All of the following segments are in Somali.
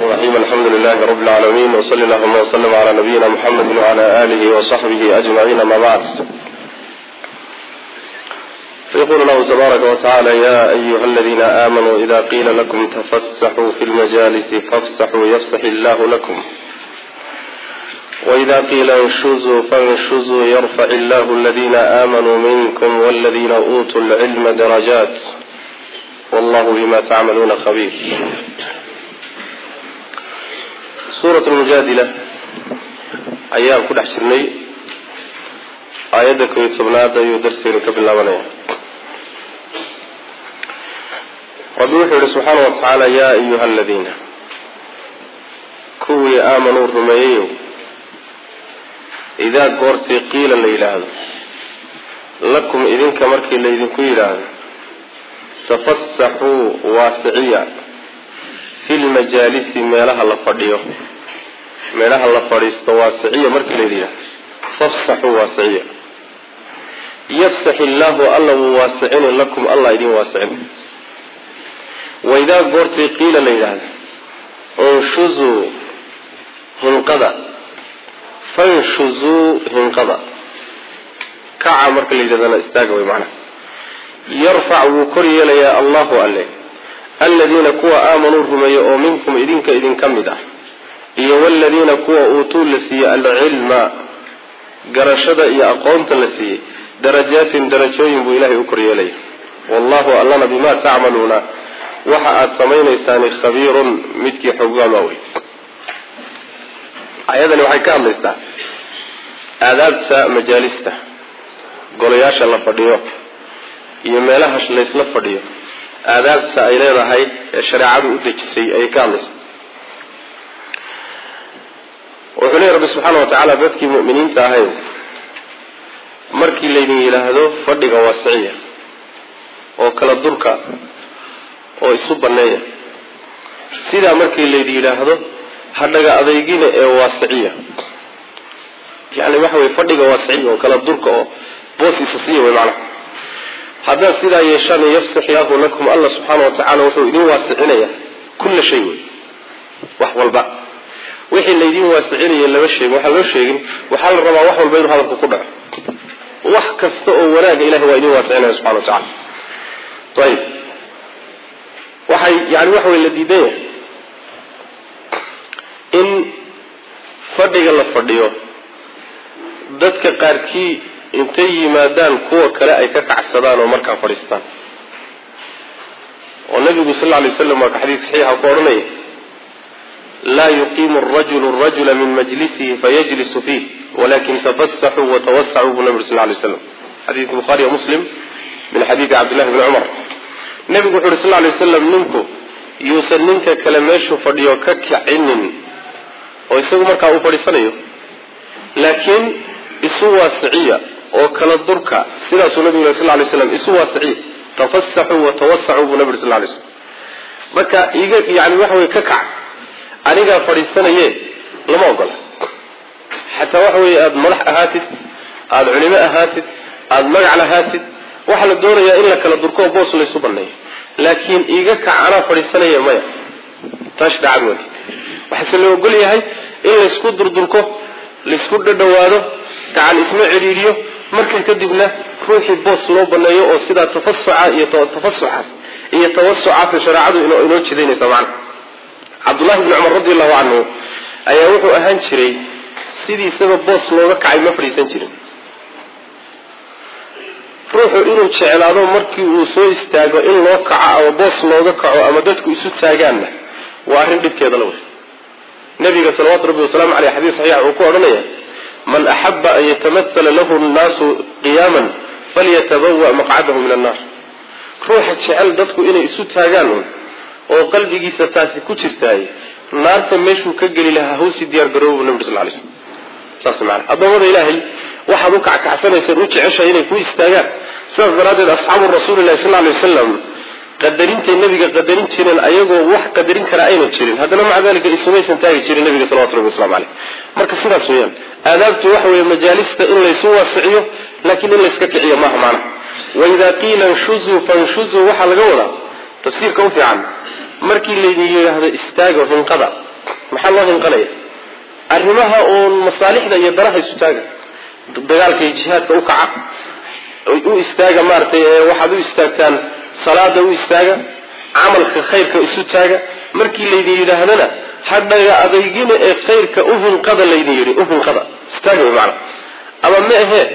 الرحيم الحمد لله رب العالمين وصل اللهم وسلم على نبينا محمد وعلى آله وصحبه أجمعين ما بعد فيقول الله تبارك وتعالى يا أيها الذين آمنوا إذا قيل لكم تفسحوا في المجالس فافسحوا يفسح الله لكم وإذا قيل انشزوا فانشزوا يرفع الله الذين آمنوا منكم والذين أوتوا العلم درجات والله بما تعملون خبير suurat lmujaadila ayaan ku dhex jirnay aayadda kobiyo tobnaad ayuu darseenu ka bilaabanaya rabbi wuxuu yihi subxaana wa tacaala yaa ayuha aladiina kuwii aamanuu rumeeyeyow idaa goortii qiila la yidhaahdo lakum idinka markii laydinku yidhaahdo tafasaxuu waasiciya fi lmajaalisi meelaha la fadhiyo meelaha la fadhiisto waasiciya markii layidhi yidhahdo fafsaxuu waasiciya yafsax illaahu alla wuu waasicini lakum allah idin waasicin waidaa goortii qiila la yidhaahdo unshuzuu hinqada fanshuzuu hinqada kaca marka la yidhahdana istaaga way macnaha yarfac wuu kor yeelayaa allahu alle aladiina kuwa aamanuu rumeeye oo minkum idinka idinka mid ah iyo waladiina kuwa uutuu la siiyey alcilma garashada iyo aqoonta la siiyey darajaatin darajooyin buu ilahay u koryeelaya wallahu allana bimaa tacmaluuna waxa aada samaynaysaani khabiirun midkii xoggaal waawey ayadani waxay ka hadlaysaa aadaabta majaalista golayaasha la fadhiyo iyo meelaha laysla fadhiyo aadaabta ay leedahay ee shareecadu u dejisay ayay ka hadlaysa wuxuu leeya rabbi subxaana wa tacaala dadkii mu'miniinta ahay markii laydin yidhaahdo fadhiga waasiciya oo kala durka oo isu banneeya sidaa markii laydin yidhaahdo hadhaga adeygina ee waasiciya yani waxa weye fadhiga waasiciya oo kala durka oo boos isa siiya wey macnaha haddaad sidaa yeeshaan yafsax ilaahu lakum allah subxaana wa tacala wuxuu idin waasicinaya kulla shay wey wax walba wixii laydin waasicinaya lama sheegin waxaan loo sheegin waxaa la rabaa wax walba inuu hadalku ku dhaco wax kasta oo wanaaga ilahay waa idin waasicinaya subxana wa tacala ayib waxay yani waxa wey la diidan yahay in fadhiga la fadhiyo dadka qaarkii intay yimaadaan kuwa kale ay ka kacsadaan oo markaa fadhiistaan oo nabigu sal lla alay slam waa ka xadiidka saxiixa ku odhanaya laa yuqiimu arajulu arajula min majlisihi fayajlisu fiih walakin tafasaxuu watawasacuu buu nabi uri sal lay slam xadiidka bukhaariyo muslim min xadiidi cabdillahi bni cumar nebigu wuxu uhi sal lay waslam ninku yuusan ninka kale meeshuu fadhiyo ka kicinin oo isagu markaa uu fadhiisanayo laakiin isu waasiciya oo kala durka sidaasuu nabigu yiri sal lay slam isu waasiciya tafasaxuu watawasacuu buu nabi uri sal lay slam marka iga yani waxa wey ka kac anigaa fadhiisanaye lama ogola xataa waxa weeye aada madax ahaatid aada culimo ahaatid aada magac lahaatid waxaa la doonayaa in la kala durko oo boos laysu baneeyo laakiin iga kac anaa fadhiisanaya maya taas dhacad wadi waxaase la ogol yahay in laysku durdurko laysku dhadhawaado gacan isma cidhiidhiyo markaa kadibna ruuxii boos loo baneeyo oo sidaa tafasuca iyo tafasuxaas iyo tawasucaasa shareecadu inoo jidaynaysa macna cabdullahi bni cumar radi allahu canhu ayaa wuxuu ahaan jiray sidiisaba boos looga kacay ma fadhiisan jirin ruuxu inuu jeclaado markii uu soo istaago in loo kaco ama boos looga kaco ama dadku isu taagaanna waa arrin dhibkeeda la wey nabiga salawatu rabbi wasalaamu aleyh xadiis saxiix wuxuu ku odhanaya man axaba an yatamathala lahu nnaasu qiyaaman falyatabawa maqcadahu min annaar ruuxa jecel dadku inay isu taagaan un oo qalbigiisa taasi ku jirtaay naarta meeshuu ka geli lahaa hawsi diyaar garoobu nabi sal lay slm saas maana addoommada ilaahay waxaad u kackacsanayseen u jeceshahay inay ku istaagaan sidaas daraaddeed asxaabu rasuulilahi sal lay wasalam qadarintay nabiga qadarin jireen ayagoo wax qadarin kara ayna jirin haddana maca dalika isumaysan taagi jirin nabiga salawatu rabbi waslamu caleyh marka sidaas weeyaan aadaabtu waxa weeye majaalista in laysu waasiciyo laakiin in layska kiciyo maaha macna waidaa qiila nshuzuu fanshuzuu waxaa laga wadaa tafsiirka u fiican markii laydin yidhaahdo istaago hinqada maxaa loo hinqanaya arrimaha uun masaalixda iyo danaha isu taaga dagaalka iyo jihaadka u kaca u istaaga maaratay waxaad u istaagtaan salaada u istaaga camalka khayrka isu taaga markii laydin yidhaahdana hadhaga adeygina ee khayrka u hinqada laydin yidhi u hinqada istaaga way macana ama ma ahee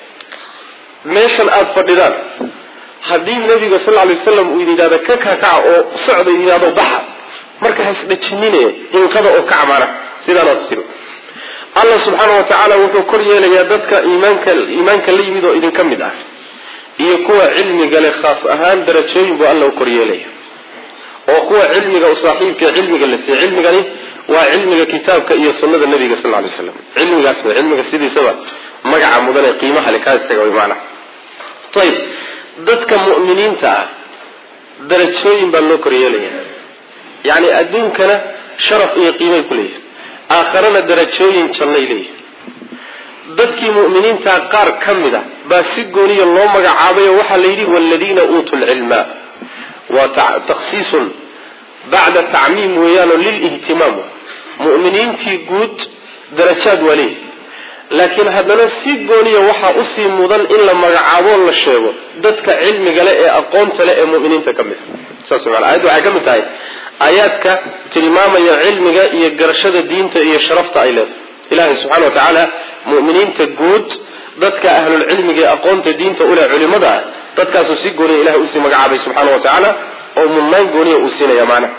meeshan aada fadhidaan haddii nabiga sal lla lay wasalam uu idin yidhahdo ka kakaca oo socda idin yidhahdo baxa marka haisdhajinine hinqada oo kaca maana sidaanaad tiri allah subxaana wa tacaala wuxuu kor yeelayaa dadka iimaanka iimaanka la yimid oo idinka mid ah iyo kuwa cilmiga leh khaas ahaan darajooyin buu alla u kor yeelaya oo kuwa cilmiga u saaxiibka cilmiga la siiye cilmigani waa cilmiga kitaabka iyo sunnada nabiga sal lay slam cilmigaas w cilmiga sidiisaba magaca mudan ee qiimaha le kaa istaga way maanaa ayib dadka mu'miniinta ah darajooyin baa loo kor yeelaya yacni adduunkana sharaf iyo qiimay ku leeyihin aakharana darajooyin jannay leeyihin dadkii mu'miniintaa qaar ka mid a baa si gooniya loo magacaabay oo waxaa la yidhi waaladiina uutuu lcilma waa takhsiisun bacda tacmiim weeyaanoo lilihtimaam mu'miniintii guud darajaad waa leeyihi laakiin haddana si gooniya waxaa usii mudan in la magacaaboo la sheego dadka cilmiga leh ee aqoonta leh ee mu'miniinta ka mid a saas maana ayadda waxay ka mid tahay aayaadka tilmaamaya cilmiga iyo garashada diinta iyo sharafta ay leedahay ilaahay subxana wa tacaala mu'miniinta guud dadka ahlulcilmiga ee aqoonta diinta uleh culimada ah dadkaasuu si gooniya ilahay usii magacaabay subxaana wa tacaala oo mudnaan gooniya uu siinaya maanaha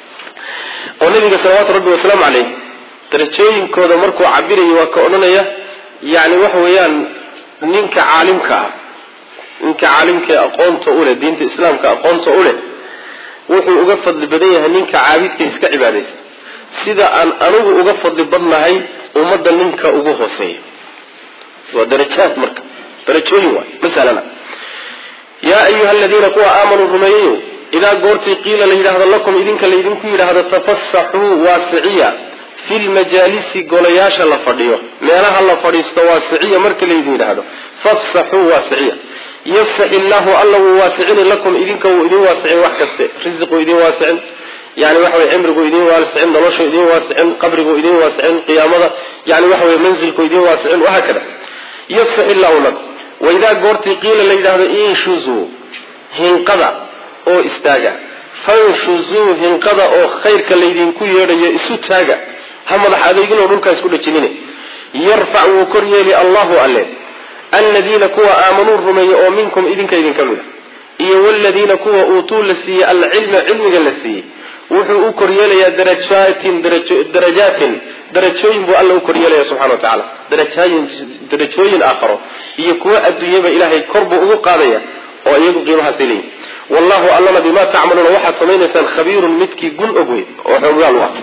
oo nabiga salawaatu rabbi wasalaamu caleyh darajooyinkooda markuu cabirayo waa ka odhanaya yani waxa weeyaan ninka caalimka ah ninka caalimka ee aqoonta uleh diinta islaamka aqoonta uleh wuxuu uga fadli badan yahay ninka caabidka iska cibaadaysa sida aan anigu uga fadli badnahay ummadda ninka ugu hooseeya waa darajaad marka darajooyin waay masalana yaa ayuha aladiina kuwa aamanuu rumeeyayo idaa goortii qiila la yidhaahdo lakum idinka laydinku yidhaahdo tafasaxuu waasiciya fi lmajaalisi golayaasha la fadhiyo meelaha la fadhiisto waasiciya marka laydin yidhaahdo fafsaxuu waasiciya yafsax illaahu alla wuu waasicini lakum idinka wuu idin waasicin wax kaste risiquu idin waasicin yani waxa wey cimrigu idin waasicin noloshu idin waasicin qabrigu idin waasicin qiyaamada yani waxa wey mansilku idin waasicin wahaakada yafsax illaahu lakum waidaa goortii qiila la yidhaahdo inshuzuu hinqada oo istaaga fanshuzuu hinqada oo khayrka laydinku yeedhayo isu taaga ha madax adeeginoo dhulkaa isku dhajinine yarfac wuu kor yeeli allahu alle aladiina kuwa aamanuu rumeeye oo minkum idinka idinka mid a iyo waladiina kuwa uutuu la siiyey alcilma cilmiga la siiyey wuxuu u koryeelayaa darajaatin darajaatin darajooyin buu alla u koryeelaya subxana wa tacaala darajaayin darajooyin aakharo iyo kuwa adduunyaba ilaahay kor buu ugu qaadaya oo iyagu qiimahaasay leeyihin wallahu allana bimaa tacmaluuna waxaad samaynaysaan khabiirun midkii gun og wey oo xooggaal u ah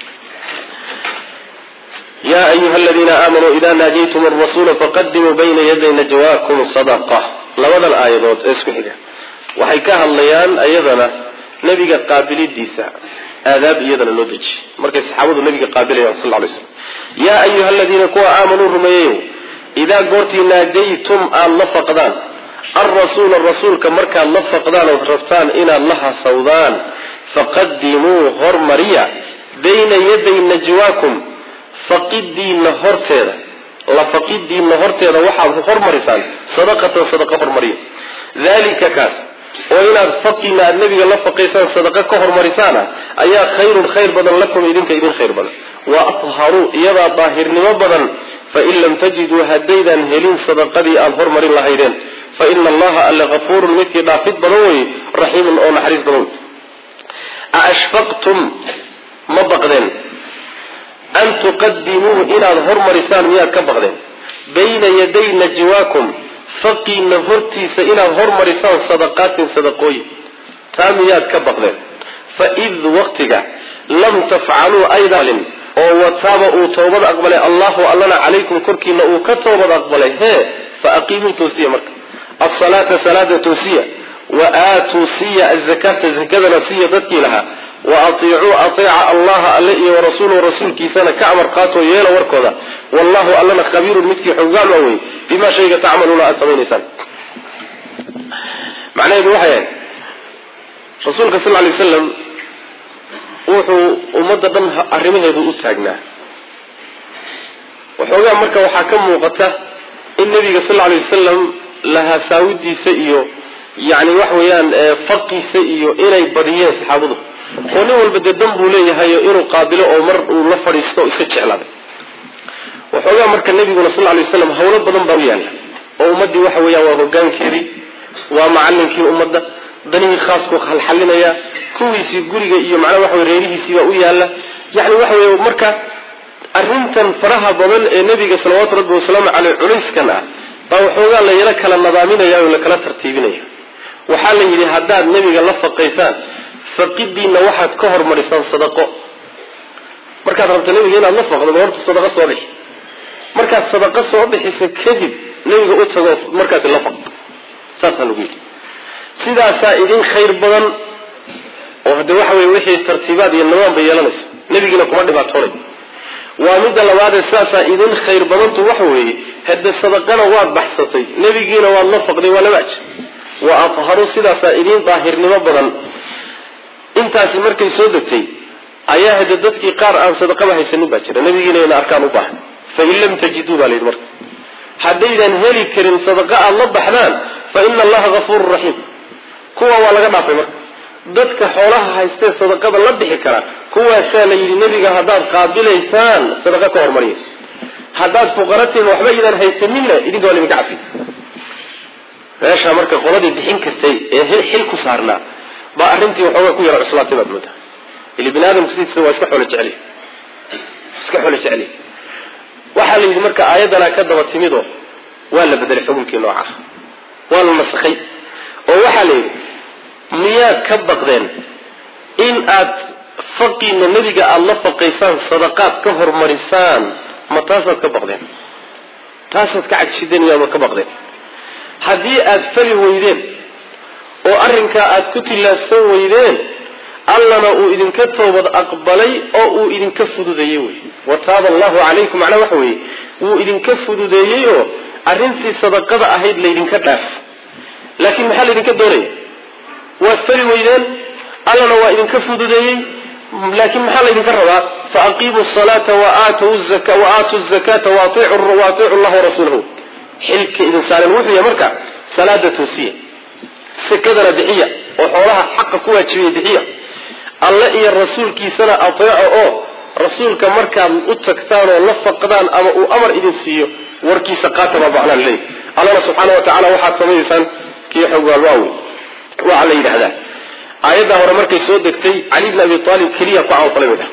ya ayuha aladiina aamanuu ida naajaytum arasuula faqadimuu bayna yaday najwaakum sadaqa labadan aayadood ee isku xiga waxay ka hadlayaan ayadana nebiga qaabilidiisa aadaab iyadana loo dejiyey markay saxaabadu nabiga qaabilayaan sal lay slam yaa ayuha aladiina kuwa aamanuu rumeeyeyo idaa goortii naajaytum aada la faqdaan alrasuula rasuulka markaad la faqdaan ood rabtaan inaad la hasawdaan faqadimuu hormariya bayna yaday najwaakum faqidiinna horteeda la faqidiinna horteeda waxaad hormarisaan sadaqatan sadaqa hormariya dalika kaas oo inaad faqiina aad nebiga la faqaysaan sadaqa ka hormarisaana ayaa khayrun khayr badan lakum idinka idin khayr badan wa atharuu iyadaa daahirnimo badan fain lam tajiduu haddaydaan helin sadaqadii aada hormarin lahaydeen fa ina allaha alle hafuurun midkii dhaafid badan weye raxiimun oo naxariis badan wey aashfaqtum ma baqdeen an tuqadimuu inaad hormarisaan miyaad ka baqdeen bayna yaday najwaakum faqiina hortiisa inaad hormarisaan sadaqaatin sadaqooyin taa miyaad ka baqdeen fa id waqtiga lam tafcaluu aydalin oo wataaba uu toobad aqbalay allahu allana calaykum korkiina uu ka toobad aqbalay hee fa aqiimuu toosiya marka asalaata salaada toosiya wa aatuu siya azakaata zakadana siya dadkii lahaa wa atiicuu ateeca allaha alle iyo warasuuluhu rasuulkiisana ka amar qaatoo yeela warkooda wallahu allana khabiirun midkii xoggaal a wey bimaa shayga tacmaluuna aada samaynaysaan macnaheedu waxay ahayd rasuulka sal lay waslam wuxuu ummadda dhan arrimaheedu u taagnaa waxoogaa marka waxaa ka muuqata in nabiga sal lla lay wasalam lahasaawidiisa iyo yani waxa weeyaan faqiisa iyo inay badiyeen saxaabadu oo nin walba dee dan buu leeyahayo inuu qaabilo oo mar uu la fadhiisto o iska jeclaaday waxoogaa marka nabiguna sal lay waslam hawlo badan baa u yaalla oo ummaddii waxa weeyaan waa hogaankeedii waa macalinkii ummadda danihii khaasku halxalinaya kuwiisii guriga iyo macnaha waxa wey reerihiisii baa u yaalla yani waxa wey marka arrintan faraha badan ee nebiga salawaatu rabbi wasalaamu caleyh culayskan ah baa waxoogaa layala kala nadaaminaya oo lakala tartiibinaya waxaa la yidhi haddaad nebiga la faqaysaan faqidiinna waxaad ka hormarisaan sadaqo markaad rabto nebiga inaad la faqdo horta sadaqo soo bixi markaad sadaqo soo bixiso kadib nebiga u tago markaasi la faq saasaa lagu yidhi sidaasaa idin khayr badan oo hade waxa weye wixii tartiibaad iyo nimaan bay yeelanaysa nebigiina kuma dhibaatoonay waa midda labaadee sidaasaa idin khayr badantu waxa weeye hade sadaqana waad baxsatay nebigiina waad la faqday waa laba ajir wa adharu sidaasaa idin daahirnimo badan intaasi markay soo degtay ayaa hade dadkii qaar aan sadaqaba haysanin baa jira nebigiina ina arkaan u baahan fain lam tajiduu baa la yidhi marka haddaydan heli karin sadaqa aada la baxdaan fa ina allaha hafuurun raxiim kuwa waa laga dhaafay marka dadka xoolaha haystee sadaqada la bixi kara kuwaasaa la yidhi nebiga haddaad qaabilaysaan sadaqa ka hormariya haddaad fuqaratiin waxba idaan haysaninna idinka waa laydinka cafi meeshaa marka qoladii bixin kastay ee xil ku saarnaa baa arrintii waxoogaa ku yara cuslaatay baad moodaa ili bini aadamku sidiisa waa iska xoolo jecel iska xoolo jecel waxaa la yidhi marka aayaddanaa ka daba timidoo waa la bedelay xukunkii nooca waa la nasakhay oo waxaa la yidhi miyaad ka baqdeen in aad faqiina nebiga aada la faqaysaan sadaqaad ka hormarisaan ma taasaad ka baqdeen taasaad ka cagshideen miyaad ka baqdeen haddii aad fali weydeen oo arrinkaa aad ku tillaabsan weydeen allana uu idinka toobad aqbalay oo uu idinka fududeeyey wey wa taaba allahu calaykum macnaa waxa weeye wuu idinka fududeeyey oo arrintii sadaqada ahayd laydinka dhaaf laakiin maxaa laydinka doonaya waad fali weydeen allana waa idinka fududeeyey laakiin maxaa laydinka rabaa faaqiimu salaata waaatu zakata waaiicu llaha warasuulahu xilka idin saaren wuxuu yahay marka salaada toosiya sakadana bixiya oo xoolaha xaqa ku waajibiya bixiya alle iyo rasuulkiisana ateeco oo rasuulka markaad u tagtaan oo la faqdaan ama uu amar idin siiyo warkiisa qaata baa macnaa laleeyahy allana subxaana wa tacala waxaad samaynaysaan kii xogaalwaawi waxaa la yidhahdaa aayadda hore markay soo degtay cali bn abi aalib keliya ku camalfalay bay dhaha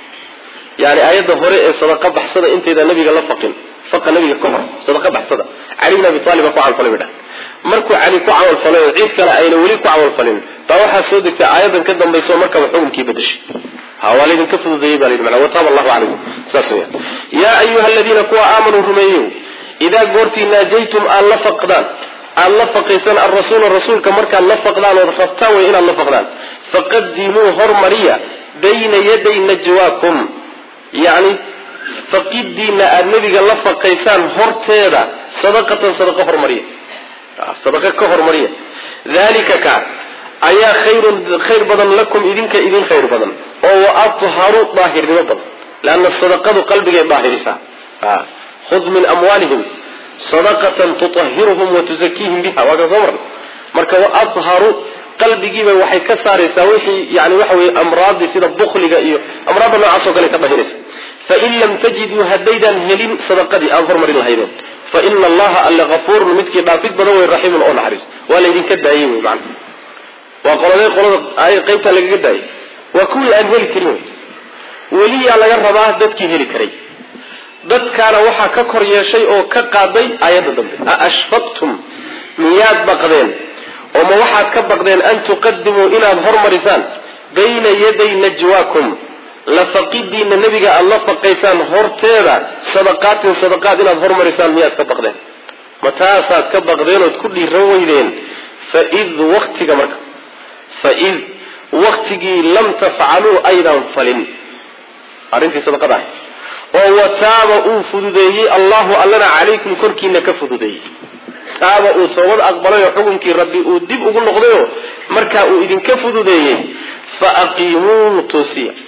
yani aayadda hore ee sadaqa baxsada intayda nabiga la faqin faqa nabiga ka hor sadaqa baxsada cali bn abi aalib baa ku camalfalay bay dhaha markuu cali ku camalfalay oo cid kale ayna weli ku camalfalin baa waxaa soo degtay aayadan ka dambayso markaba xukunkii badashay ha waa laydinka fududeeyey ba la yidhi mana wataaba allahu calaykum saas weya yaa ayuha aladiina kuwa aamanuu rumeeyeyo idaa goortii naajaytum aad la faqdaan aada la faqaysaan alrasuula rasuulka markaad la faqdaan ood rabtaan way inaad la faqdaan faqadimuu hormariya bayna yaday najwaakum yacni faqidiina aada nebiga la faqaysaan horteeda sadaqatan sadaqa hormariya sadaqa ka hormariya dalika ka ayaa khayrun khayr badan lakum idinka idin khayr badan oo wa atharu daahirnimo badan leanna sadaqadu qalbigay daahirisaa khud min amwaalihim sadaqatan tutahiruhum wa tuzakiihim biha waa kan soo marnay marka wa atharu qalbigiiba waxay ka saaraysaa wixii yani waxa weye amraadii sida bukliga iyo amraadda noocaas oo kale ka dahinaysa fain lam tajiduu haddaydaan helin sadaqadii aan hormarin lahaydeen fa ina allaha alle hafuurun midkii dhaafid badan wey raxiimun oo naxariis waa laydinka daayey wey macana waa qoladee qolada qaybtaa lagaga daayay waa kuwii aan heli karin wey weliyaa laga rabaa dadkii heli karay dadkaana waxaa ka kor yeeshay oo ka qaaday aayadda dambe a ashfaqtum miyaad baqdeen oo ma waxaad ka baqdeen an tuqadimuu inaad hormarisaan bayna yaday najwaakum lafaqidiina nebiga aada la faqaysaan horteeda sadaqaatin sadaqaad inaad hormarisaan miyaad ka baqdeen ma taasaad ka baqdeen ood ku dhiiran weydeen faid waktiga marka faid waktigii lam tafcaluu aydan falin arrintii sadaqada ahay oo wataaba uu fududeeyey allahu allana calaykum korkiina ka fududeeyey taaba uu toobad aqbalayoo xukunkii rabbi uu dib ugu noqdayoo markaa uu idinka fududeeyey fa aqiimuu toosiya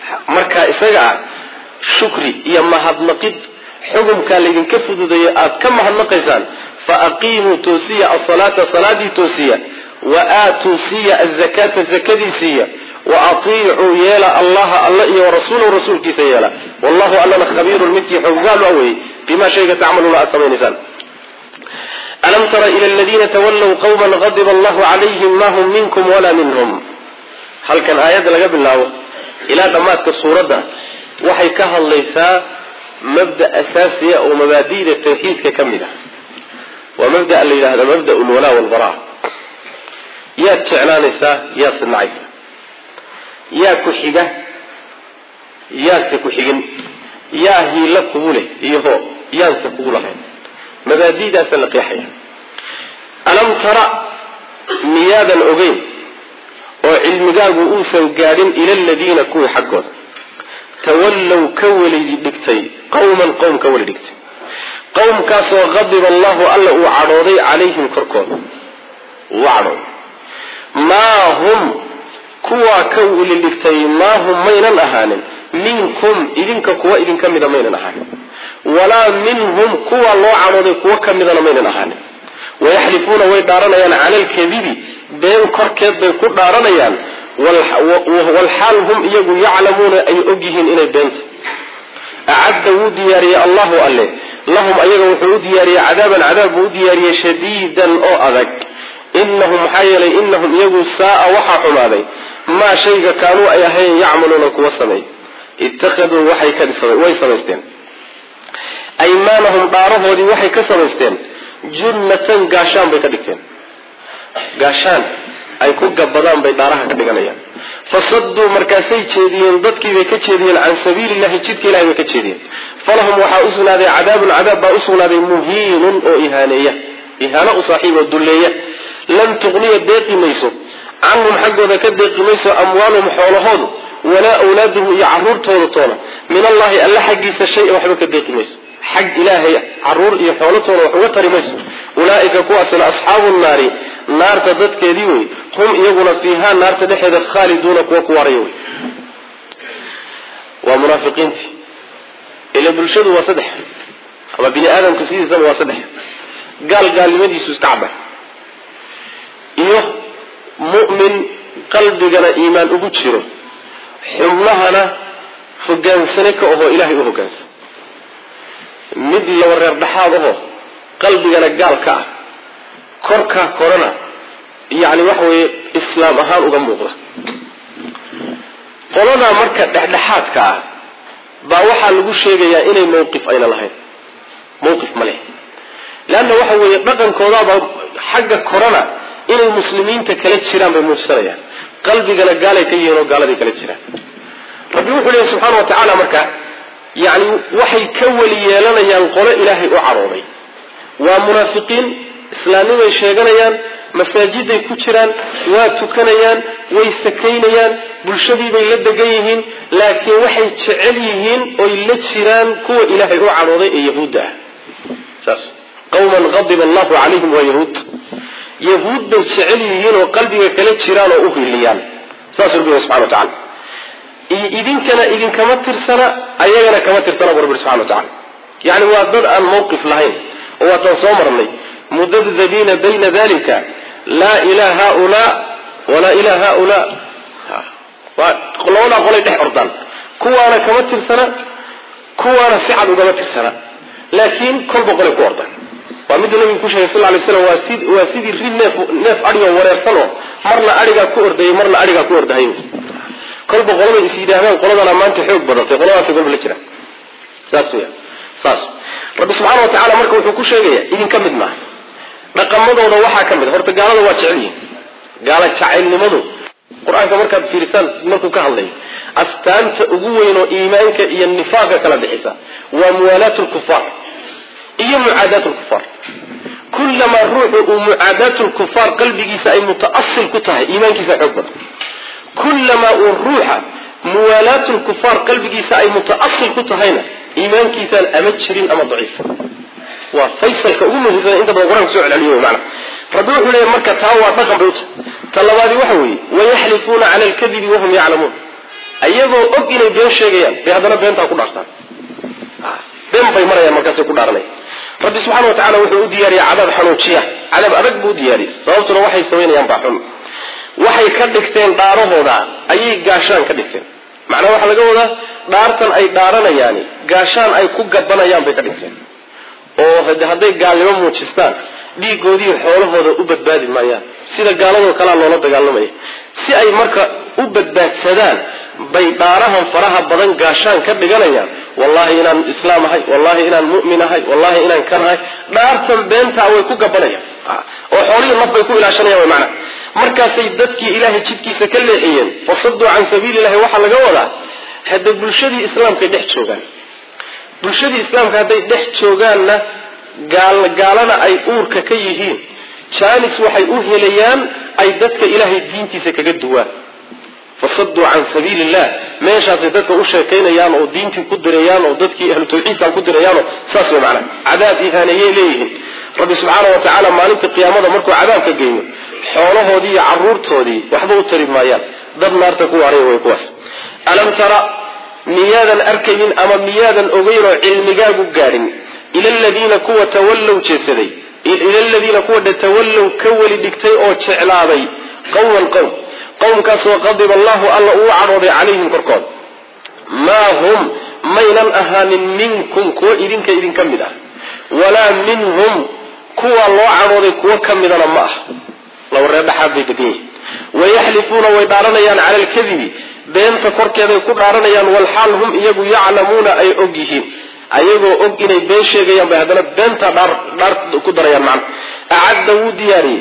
marka isaga ah shukri iyo mahadnaqid xukumkaa laydinka fududeeyo aad ka mahadnaqaysaan fa aqiimuu toosiya asalaata salaadii toosiya wa aatuu siiya azakaata zakadii siiya wa atiicuu yeela allaha alla iyo warasuulahu rasuulkiisa yeela wallahu allana khabiirun midkii xoggaal a weyey bima shayga tacmaluuna aad samaynaysaan alam tara ila aladiina tawallow qawman qadiba allahu calayhim ma hum minkum walaa minhum halkan aayadda laga bilaabo ilaa dhammaadka suuradda waxay ka hadlaysaa mabda asaasiya oo mabaadi'da tawxiidka ka mid ah waa mabda la yidhahda mabda lwalaa walbara yaad jeclaanaysaa yaad sinacaysaa yaa ku xiga yaanse ku xigin yaa hiila kugu leh iyo hoo yaanse kugu lahayn mabaadi'daasa la qeexaya alam tara miyaadan ogeyn oo cilmigaagu uusan gaadhin ila aladiina kuwii xaggooda tawallow ka weli dhigtay qawman qowm ka weli dhigtay qowmkaasoo qadiba allahu alla uu cadhooday calayhim korkooda uu cadhooday maa hum kuwaa ka weli dhigtay maa hum maynan ahaanin minkum idinka kuwa idinka mida maynan ahaanin walaa minhum kuwa loo cadhooday kuwo ka midana maynan ahaanin wayaxlifuuna way dhaaranayaan cala alkadibi been korkeed bay ku dhaaranayaan walxaal hum iyagu yaclamuuna ay og yihiin inay beenta acadda wuu diyaariyey allahu alle lahum ayaga wuxuu u diyaariyey cadaaban cadaab buu u diyaariyey shadiidan oo adag inahum maxaa yeelay inahum iyagu saaa waxaa xumaaday maa shayga kaanuu ay ahayn yacmaluuna kuwa sameey ittakhaduu waxay way samaysteen aymaanahum dhaarahoodii waxay ka samaysteen junnatan gaashaan bay ka dhigteen gaashaan ay ku gabadaan bay dhaaraha ka dhiganayaan fasaduu markaasay jeediyeen dadkiibay ka jeediyeen can sabiilillahi jidka ilahay bay ka jeediyeen falahum waxaa u sugnaaday cadaabun cadaab baa u sugnaaday muhiinun oo ihaaneeya ihaano u saaxiib oo dulleeya lan tuqniya deeqi mayso canhum xaggooda ka deeqi mayso amwaaluhum xoolahoodu walaa awlaaduhum iyo caruurtooda toona min allahi alla xaggiisa shay waxba ka deeqi mayso xag ilaahay caruur iyo xoolatoona wax uga tari mayso ulaaika kuwaasina asxaabu naari naarta dadkeedii wey hum iyaguna fiihaa naarta dhexeeda khaaliduuna kuwa ku waaraya wey waa munaafiqiintii ila bulshadu waa saddex ama bini aadamku sidiisaba waa saddex gaal gaalnimadiisu iska caba iyo mu'min qalbigana iimaan ugu jiro xubnahana hogaansane ka ahoo ilaahay u hogaansan mid laba reer dhexaad ahoo qalbigana gaal ka ah korkaa korana yacni waxa weeye islaam ahaan uga muuqda qoladaa marka dhexdhexaadka ah baa waxaa lagu sheegayaa inay mawqif ayna lahayn mawqif ma leh leanna waxa weeye dhaqankoodaaba xagga korana inay muslimiinta kala jiraan bay muujsanayaan qalbigana gaalay ka yihiin oo gaaladay kala jiraan rabbi wuxuu leeyahy subxaana wa tacaala marka yacni waxay ka weli yeelanayaan qolo ilaahay u carooday waa munaafiqiin islaamnimay sheeganayaan masaajiday ku jiraan waa tukanayaan way sakaynayaan bulshadiibay la degan yihiin laakiin waxay jecel yihiin oy la jiraan kuwa ilaahay u cadhooday ee yahuudda ah saas qawman qadiba allahu calayhim waa yahuud yahuud bay jecel yihiin oo qalbiga kala jiraan oo u hiliyaan saas rabbi subxana wa tacala idinkana idinkama tirsana ayagana kama tirsana bu rabbi subxana wa tacala yacni waa dad aan mawqif lahayn oo waataan soo marnay mudabdabiina bayna dalika laa ilaa haulaa walaa ilaa haulaa labadaa qolay dhex ordaan kuwaana kama tirsana kuwaana si cad ugama tirsana laakiin kolba qolay ku ordaan waa miduu nabigu ku sheegay sal lay slam waa si waa sidii ri neef neef adhigoo wareersan oo marna adhigaa ku ordayay marna adhigaa ku ordahay kolba qolabay is yidhaahdaan qoladana maanta xoog badatay qoladaasay kolba la jiraan saas weya saas rabbi subxaana wa tacala marka wuxuu ku sheegaya idinka mid maaha dhaqamadooda waxaa ka mid horta gaalada waa jecel yihin gaala jacaylnimadu qur-aanka markaad fiirisaan markuu ka hadlayo astaanta ugu weyn oo iimaanka iyo nifaaqa kala bixisa waa muwaalaat lkufaar iyo mucaadaat lkufaar kullamaa ruuxu uu mucaadaat lkufaar qalbigiisa ay mutaasil ku tahay iimaankiisa xoog badan kullamaa uu ruuxa muwaalaat lkufaar qalbigiisa ay mutaasil ku tahayna iimaankiisaan ama jirin ama daciif waa faysalka ugu muhiimsan inta badan qur-anka so celceliyo mana rabbi wuxuu leeya marka taa waa dhaqan bay uta ta labaadi waxa weeye wayaxlifuuna cala alkadibi wahum yaclamuun iyagoo og inay been sheegayaan bay haddana beentaa ku dhaartaan been bay marayaan markaasay ku dhaaranaya rabbi subxana wa tacala wuxuu u diyaariyey cadaab xanuujiya cadaab adag buu u diyaariyey sababtuna waxay samaynayaan baa xun waxay ka dhigteen dhaarahooda ayay gaashaan ka dhigteen macnaa waxaa laga wadaa dhaartan ay dhaaranayaani gaashaan ay ku gabanayaan bay ka dhigteen oo hadday gaalnimo muujistaan dhiigoodii xoolahooda u badbaadi maayaan sida gaaladoo kalea loola dagaalamaya si ay marka u badbaadsadaan bay dhaarahan faraha badan gaashaan ka dhiganayaan wallahi inaan islaam ahay wallahi inaan mu'min ahay wallahi inaan kan ahay dhaartan beentaa way ku gabanayaan oo xoolihii naf bay ku ilaashanayaan way macnaa markaasay dadkii ilaahay jidkiisa ka leexiyeen fasaduu can sabiili illahi waxaa laga wadaa hadda bulshadii islaamkay dhex joogaan bulshadii islaamka hadday dhex joogaanna gaal gaalana ay uurka ka yihiin jaanis waxay u helayaan ay dadka ilaahay diintiisa kaga duwaan fasaduu can sabiili illah meeshaasay dadka u sheekaynayaan oo diintii ku dirayaan oo dadkii ahlu tawxiidkan ku dirayaanoo saas way macnaa cadaab ihaaneeyay leeyihiin rabbi subxaana wa tacaala maalinta qiyaamada markuu cadaabka geyno xoolahoodii iyo caruurtoodii waxba u tari maayaan dad naarta ku waaraya way kuwaas alam tara miyaadan arkaynin ama miyaadan ogeyn oo cilmigaagu gaadhin ila aladiina kuwa tawallow jeesaday ila aladiina kuwa tawallow ka weli dhigtay oo jeclaaday qowman qowm qowmkaasoo qadiba allahu alla uu cadhooday calayhim korkooda maa hum maynan ahaanin minkum kuwa idinka idinka mid ah walaa minhum kuwa loo cadhooday kuwo ka midana ma ah laba reer dhexaad bay degan yihin wayaxlifuuna way dhaaranayaan cala alkadibi beenta korkeeday ku dhaaranayaan walxaal hum iyagu yaclamuuna ay og yihiin ayagoo og inay been sheegayaan bay haddana beentaa dhaar dhaar ku darayaan macna acadda wuu diyaariyey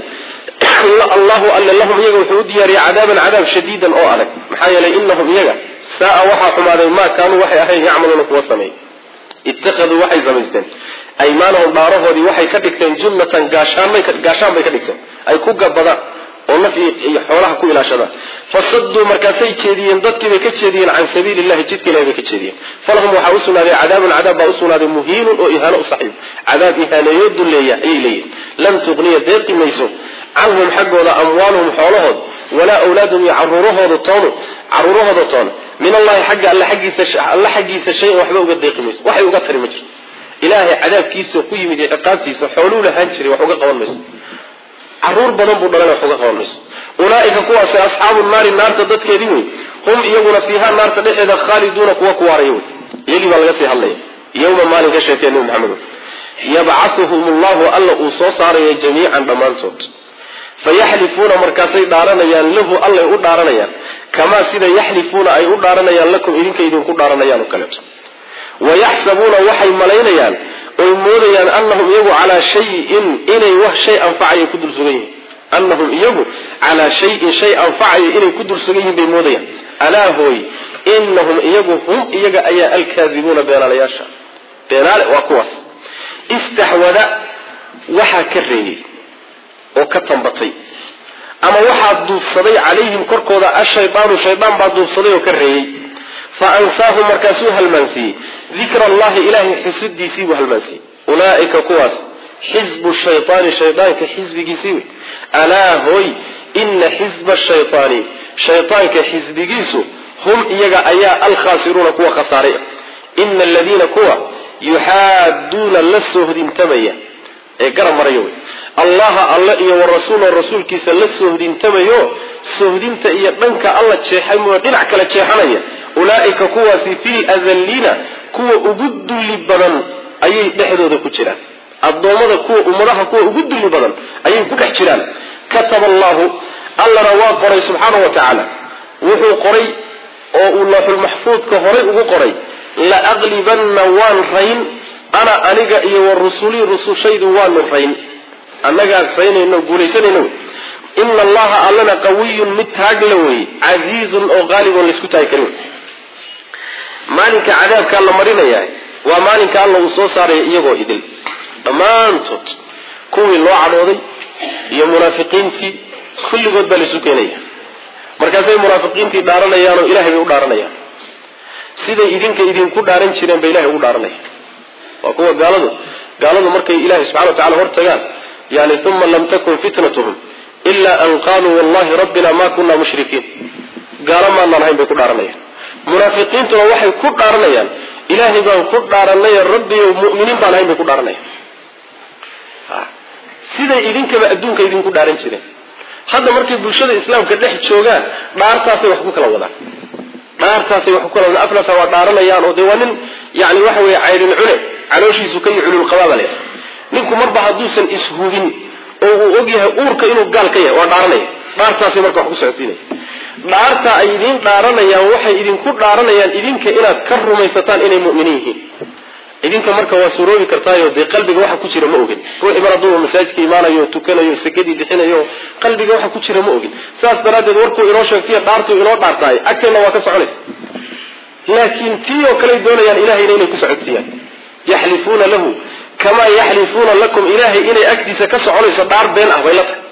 allahu alle lahum iyaga wuxuu u diyaariyey cadaaban cadaab shadiidan oo adag maxaa yeelay inahum iyaga saa-a waxaa xumaaday maa kaanuu waxay ahayn yacmaluuna kuwa sameey ittakhaduu waxay samaysteen aymaanahum dhaarahoodii waxay ka dhigteen junnatan gaashaanbay gaashaan bay ka dhigteen ay ku gabadaan oo naf iyo xoolaha ku ilaashadaan fasaduu markaasay jeediyeen dadkiibay ka jeediyeen can sabiili illahi jidka ilahi bay ka jeediyeen falahum waxaa usugnaaday cadaabun cadaab baa usugnaaday muhiinun oo ihaano u saxiib cadaab ihaaneeyo dulleeya ayay leeyihin lan tuqniya deeqi mayso canhum xaggooda amwaaluhum xoolahood walaa awlaadum iyo caruurahooda toonu caruurahooda toona min allahi xagga alle xaggiisa alle xaggiisa shay-an waxba uga deeqi mayso waxay uga tari ma jirto ilaahay cadaabkiisa ku yimid iyo ciqaabtiisa xooluu lahaan jiray wax uga qaban mayso caruur badan buu dhalana wax uga qaban mayso ulaaika kuwaasi asxaabu naari naarta dadkeedii wey hum iyaguna fiiha naarta dhexeeda khaaliduuna kuwa ku waaraya wey iyagii baa laga sii hadlaya yowma maalin ka sheekee nebi maxamed yabcahuhum allahu alla uu soo saaraya jamiican dhammaantood fayaxlifuuna markaasay dhaaranayaan lahu allay u dhaaranayaan kamaa sida yaxlifuuna ay u dhaaranayaan lakum idinka idinku dhaaranayaan oo kaleeto wayaxsabuuna waxay malaynayaan oy moodayaan anahum iyagu calaa shayin inay wax shay anfacaya ku dul sugan yihiin anahum iyagu calaa shayin shay anfacaya inay ku dul sugan yihiin bay moodayaan alaa hooy inahum iyagu hum iyaga ayaa alkaadibuuna beenaalayaasha beenaale waa kuwaas istaxwada waxaa ka reeyey oo ka tambatay ama waxaa duufsaday calayhim korkooda ashaydaanu shaydaan baa duufsaday oo ka reeyey fa ansaahum markaasuu halmaansiiyey dikra allahi ilaahay xusidiisii buu halmaansiiyey ulaaika kuwaas xisbu shaydaani shaydaanka xisbigiisii wey alaa hooy ina xisba shaydaani shaydaanka xisbigiisu hum iyaga ayaa alkhaasiruuna kuwa khasaaray ina aladiina kuwa yuxaaduuna la soohdintamaya ee garab maraya wey allaha alle iyo warasuula rasuulkiisa la soohdintamayo soohdinta iyo dhanka alla jeexay mooyo dhinac kale jeexanaya ulaaika kuwaasi fil adalliina kuwa ugu dulli badan ayay dhexdooda ku jiraan addoommada kuwa ummadaha kuwa ugu dulli badan ayay ku dhex jiraan kataba allahu allana waa qoray subxaana wa tacaala wuxuu qoray oo uu looxulmaxfuudka horay ugu qoray la aqlibanna waan rayn ana aniga iyo wa rusulii rusushaydu waanu rayn annagaan raynayno guulaysanayno ina allaha allana qawiyun mid taagla wey casiizun oo qaalibon laysku taagi karin maalinka cadaabkaa la marinaya waa maalinka alla uu soo saaraya iyagoo idil dhammaantood kuwii loo cadhooday iyo munaafiqiintii kulligood baa laysu keenaya markaasay munaafiqiintii dhaaranayaan oo ilahay bay u dhaaranayaan siday idinka idinku dhaaran jireen bay ilahay ugu dhaaranaya waa kuwa gaaladu gaaladu markay ilahay subxana wa tacala hor tagaan yani uma lam takun fitnatuhum ila an qaluu wallahi rabbina ma kuna mushrikiin gaalo maanaan ahayn bay ku dhaaranayaan munaafiqiintuna waxay ku dhaaranayaan ilaahay baan ku dhaaranay rabbiyo mu'miniin baan ahayn bay ku dhaaranayaan siday idinkaba adduunka idinku dhaaran jireen hadda markay bulshada islaamka dhex joogaan dhaartaasay wax ku kala wadaan dhaartaasay wax ku kala wadaan aflasa waa dhaaranayaan oo dee waa nin yani waxa weeye caydhin cune calooshiisu ka cululqabaaba le ninku marba hadduusan ishubin oo uu og yahay uurka inuu gaal ka yahay waa dhaaranaya dhaartaasay marka wax ku socodsiinaya dhaarta ay idiin dhaaranayaan waxay idinku dhaaranayaan idinka inaad ka rumaysataan inay mu'miniin yihiin idinka marka waa suroobi kartaayo dee qalbiga waxa ku jira ma ogin ruuxii mar hadduu masaajidka imaanayo tukanayo sakadii bixinayo qalbiga waxa ku jira ma ogin saas daraaddeed warkuu inoo sheegtay dhaartuu inoo dhaartaay agteenna waa ka soconaysa laakiin tii oo kaley doonayaan ilahayna inay ku socodsiiyaan yaxlifuuna lahu kamaa yaxlifuuna lakum ilaahay inay agtiisa ka soconayso dhaar been ah bay la tahay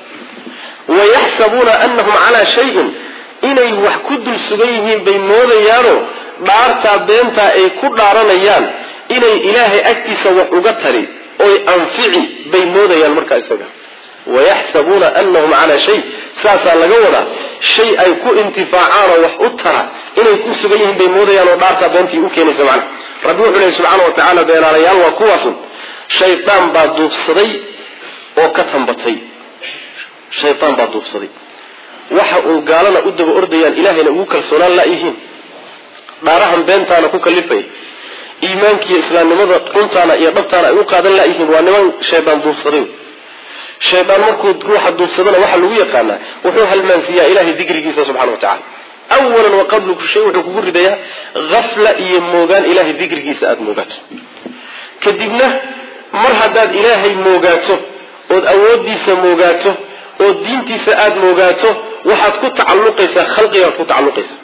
wayaxsabuuna anahum calaa shayin inay wax ku dul sugan yihiin bay moodayaano dhaartaa beentaa ay ku dhaaranayaan inay ilaahay agtiisa wax uga tari oy anfici bay moodayaan markaa isaga wayaxsabuuna anahum calaa shay saasaa laga wadaa shay ay ku intifaacaanoo wax u tara inay ku sugan yihiin bay moodayaan oo dhaartaa beentii u keenaysa macna rabbi wuxuu lehy subxaana wa tacaala beenaalayaal waa kuwaasun shaydaan baa duubsaday oo ka tambatay shaydaan baa duubsaday waxa uun gaalana u daba ordayaan ilaahayna ugu kalsoonaan laayihiin dhaarahan beentaana ku kalifay iimaankiiyo islaamnimada runtaana iyo dhabtaana ay u qaadan laayihiin waa niman shaydaan duubsaday shaydaan markuu ruuxa duubsadana waxaa lagu yaqaanaa wuxuu halmaansiiyaa ilahay dikrigiisa subxana wa tacala awalan wa qablu ku shay wuxuu kugu ridayaa hafla iyo moogaan ilahay dikrigiisa aada moogaato kadibna mar haddaad ilaahay moogaato ood awooddiisa moogaato oo diintiisa aada moogaato waxaad ku tacalluqaysaa khalqigaad ku tacalluqaysaa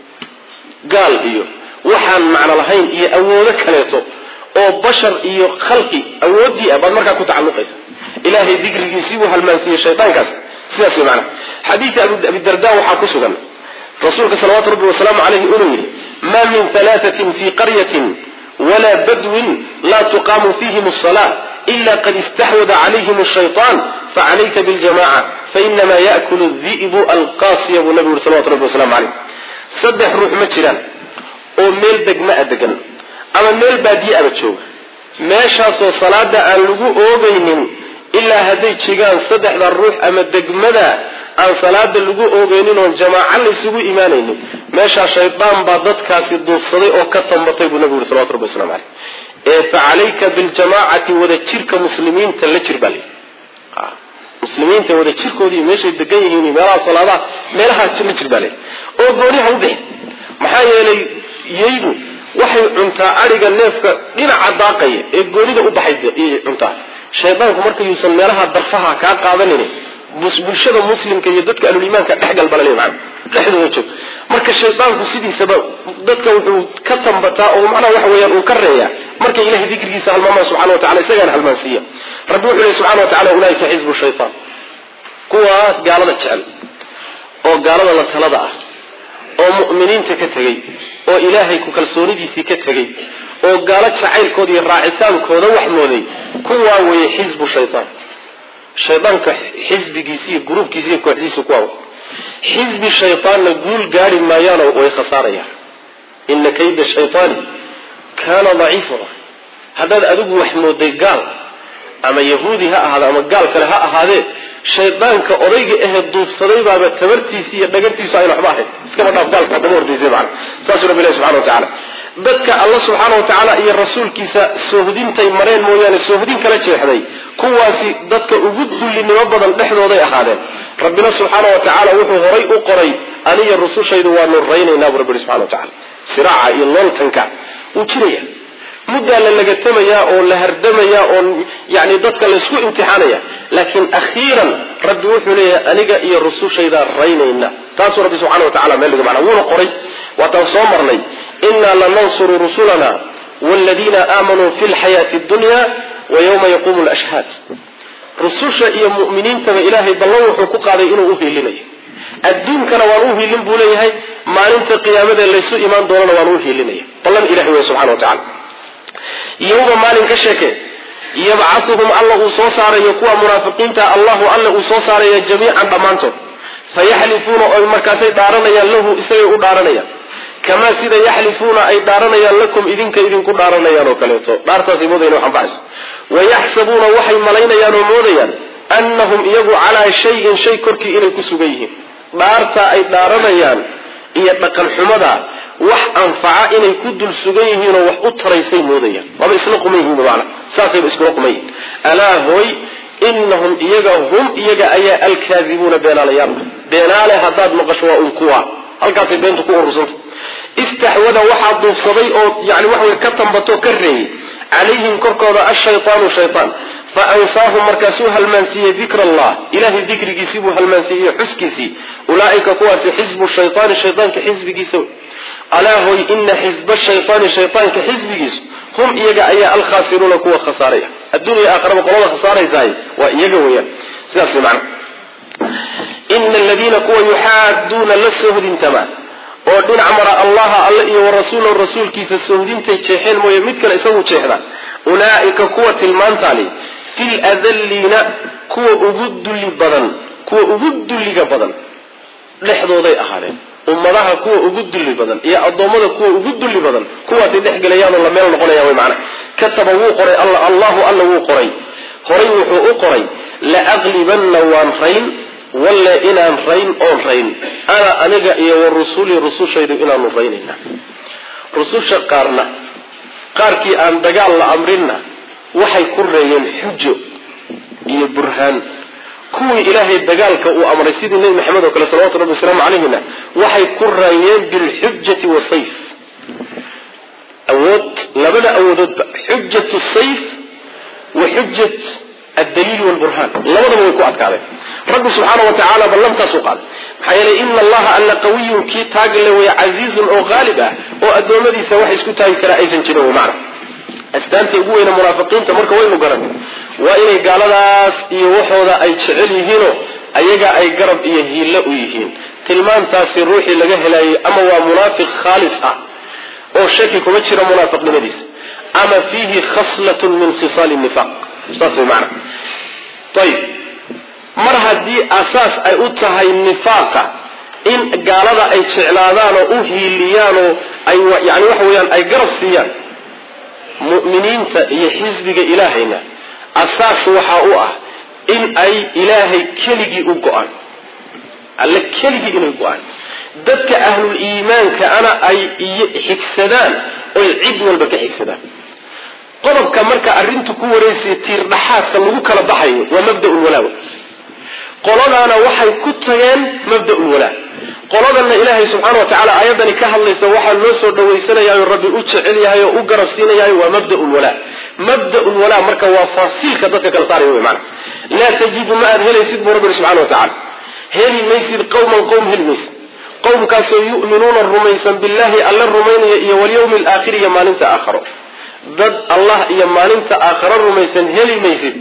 gaal iyo waxaan macno lahayn iyo awoodo kaleeto oo bashar iyo khalqi awooddii ah baad markaa ku tacalluqaysa ilaahay dikrigiisii buu halmaansiiyey shaydaankaas sidaas way macnaha xadiidka abidarda waxaa ku sugan rasuulka salawaatu rabbi wasalaamu caleyhi inuu yidhi maa min halaatatin fii qaryatin walaa badwin laa tuqaamu fiihim asala ila qad istaxwada calayhim ashaytaan facalayka biljamaca fainama yaakulu di'bu alqaasiya buu nabigu yuri salawatu rabbi wasalamu caleyh saddex ruux ma jiraan oo meel degma a degan ama meel baadiye aba jooga meeshaasoo salaada aan lagu oogaynin ilaa hadday jigaan saddexda ruux ama degmada aan salaada lagu oogaynin oon jamaaco laysugu imaanaynin meeshaa shaydaan baa dadkaasi duufsaday oo ka tambatay buu nabigu yuri salawatu rabbi waslamu caleyh ee fa calayka biljamaacati wada jirka muslimiinta la jir baa layidhi muslimiinta wada jirkoodii meeshay degan yihiin meelaha salaadaha meelahaa la jir baa layidhi oo gooniha u bixi maxaa yeelay yaydu waxay cuntaa adhiga neefka dhinaca daaqaya ee goonida u baxay cuntaa shaydaanku marka yuusan meelaha darfaha kaa qaadanin bulshada muslimka iyo dadka alulimaanka dhexgalbalale man dhexdooda joog marka shaydaanku sidiisaba dadka wuxuu ka tambataa oo macnaha waxa weeyaan uu ka reeyaa markay ilahay dikrigiisa halmaamaan subxana wa tacala isagaana halmaansiiya rabbi wuxuu lehy subxana wa tacala ulaaika xisbu shaytaan kuwaas gaalada jecel oo gaalada la talada ah oo mu'miniinta ka tegey oo ilaahay ku kalsoonidiisii ka tegey oo gaalo jacaylkooda iyo raacitaankooda wax mooday kuwaa weeye xisbu shaytaan shaydaanka xisbigiisi iyo gruubkiisi iyo kooxdiisa kuwaa xisbi shaytaanna guul gaari maayaano way khasaarayaan ina kayda shaytaani kaana daciifa haddaad adigu wax mooday gaal ama yahuudi ha ahaade ama gaal kale ha ahaadee shaydaanka odayga ahee duufsaday baaba tabartiisi iyo dhagartiisu ayna waxba ahayn iskaba dhaaf gaalka daba hordaysay macana saasuu rabbi ilahi subxana wa tacaala dadka alla subxaana wa tacaala iyo rasuulkiisa soohdintay mareen mooyaane soohdin kala jeexday kuwaasi dadka ugu dullinimo badan dhexdooday ahaadeen rabbina subxaana wa tacaala wuxuu horay u qoray aniyo rusushaydu waanu raynaynaa bu rabbi ihi subxana wa tacala siraaca iyo looltanka wuu jiraya muddaa la lagatamayaa oo la hardamayaa oo yani dadka laysku imtixaanaya laakiin akhiiran rabbi wuxuu leeyahay aniga iyo rusushaydaa raynayna taasuu rabbi subxana wa tacala meel dhiga macna wuuna qoray waataan soo marnay inaa lanansuru rusulana wladiina aamanuu fi lxayaati dunya wa yawma yaquumu lashhaad rususha iyo mu'miniintaba ilaahay ballan wuxuu ku qaaday inuu uhiilinayo adduunkana waan u hiilin buu leeyahay maalinta qiyaamada laysu imaan doonana waan u hiilinaya ballan ilahay wey subxana wa tacala yowma maalin ka sheeke yabcauhum alla uu soo saarayo kuwa munaafiqiinta allahu alla uu soo saaraya jamiican dhammaantood fayaxlifuuna oy markaasay dhaaranayaan lahu isagay u dhaaranayaan kamaa sida yaxlifuuna ay dhaaranayaan lakum idinka idinku dhaaranayaan oo kaleeto dhaartaasay moodayaan wax anfacayso wayaxsabuuna waxay malaynayaan oo moodayaan annahum iyagu calaa shayin shay korkii inay ku sugan yihiin dhaartaa ay dhaaranayaan iyo dhaqan xumada wax anfaca inay ku dul sugan yihiinoo wax u taraysay moodayaan waaba isla quman yihiin maana saasayba iskula quman yihiin alaa hooy inahum iyaga hum iyaga ayaa alkaadibuuna beenaalayaal beenaale haddaad maqasho waa un kuwa halkaasay beentu ku urursanta istaxwada waxaa duufsaday oo yani waxawey ka tambatoo ka reeyey calayhim korkooda ashaytaanu shaytaan fa ansaahum markaasuu halmaansiiyey dikra allah ilahay dikrigiisii buu halmaansiiyey xuskiisii ulaaika kuwaasi xisbu shaytaani shaytaanka xisbigiisa alaa hoy ina xisba shaytaani shaytaanka xisbigiisu hum iyaga ayaa alkhaasiruuna kuwa khasaaray ah adduunya aakharaba qolada khasaaraysahay waa iyaga weeyaan sidaas way macna ina aladiina kuwa yuxaaduuna la sohdintama oo dhinac mara allaha alle iyo warasuulahu rasuulkiisa sohdintay jeexeen mooye mid kale isagu jeexda ulaa'ika kuwa tilmaantaani fil adalliina kuwa ugu dulli badan kuwa ugu dulliga badan dhexdooday ahaadeen ummadaha kuwa ugu dulli badan iyo addoommada kuwa ugu dulli badan kuwaasay dhex gelayaanoo la meel noqonayaan way macana kataba wuu qoray alla allahu alla wuu qoray horay wuxuu u qoray laaqlibanna waan rayn walle inaan rayn oon rayn ana aniga iyo wa rusulii rusushaydu inaanu raynayna rususha qaarna qaarkii aan dagaal la amrinna waxay ku reeyeen xujo iyo burhaan kuwii ilaahay dagaalka uu amray sidii nebi maxamed oo kale salawatu rabbi wasalaamu calayhina waxay ku raayeen bilxujati wasayf awood labada awoodoodba xujatu sayf wa xujat addaliil walburhaan labadaba way ku adkaadeen rabbi subxaana wa tacaala ballantaasuu qaaday maxaa yeelay ina allaha alla qawiyun kii taagale way casiizun oo qaalib ah oo addoommadiisa wax isku taagi karaa aysan jirin wy macna astaanta ugu weyne munaafiqiinta marka waynu garan waa inay gaaladaas iyo waxooda ay jecel yihiinoo ayaga ay garab iyo hiillo u yihiin tilmaantaasi ruuxii laga helaayay ama waa munaafiq khaalis ah oo shaki kuma jira munaafiqnimadiisa ama fiihi khaslatun min khisaali nifaaq saas way macna ayib mar haddii asaas ay u tahay nifaaqa in gaalada ay jeclaadaan oo u hiiliyaanoo ay yani waxa weeyaan ay garab siiyaan mu'miniinta iyo xisbiga ilaahayna asaas waxaa u ah in ay ilaahay keligii u go-aan alle keligii inay go-aan dadka ahlul iimaanka ana ay xigsadaan oy cid walba ka xigsadaan qodobka marka arrintu ku wareysaya tiirdhaxaadka lagu kala baxayo waa mabda'ul walaa qoladaana waxay ku tageen mabda'ul walaa qoladanna ilaahay subxaana wa tacala aayaddani ka hadlaysa waxaa loo soo dhawaysanayaayo rabbi u jecel yahay oo u garab siinayahay waa mabda'ul walaa mabda'ul walaa marka waa faasiilka dadka kala saaraya wey maana laa tajidu ma aad helaysid buu rabbi subxana wa tacala heli maysid qawman qowm heli maysid qowmkaasoo yu'minuuna rumaysan billahi alla rumaynaya iyo walyawmi alaakhiri iyo maalinta aakharo dad allah iyo maalinta aakharo rumaysan heli maysid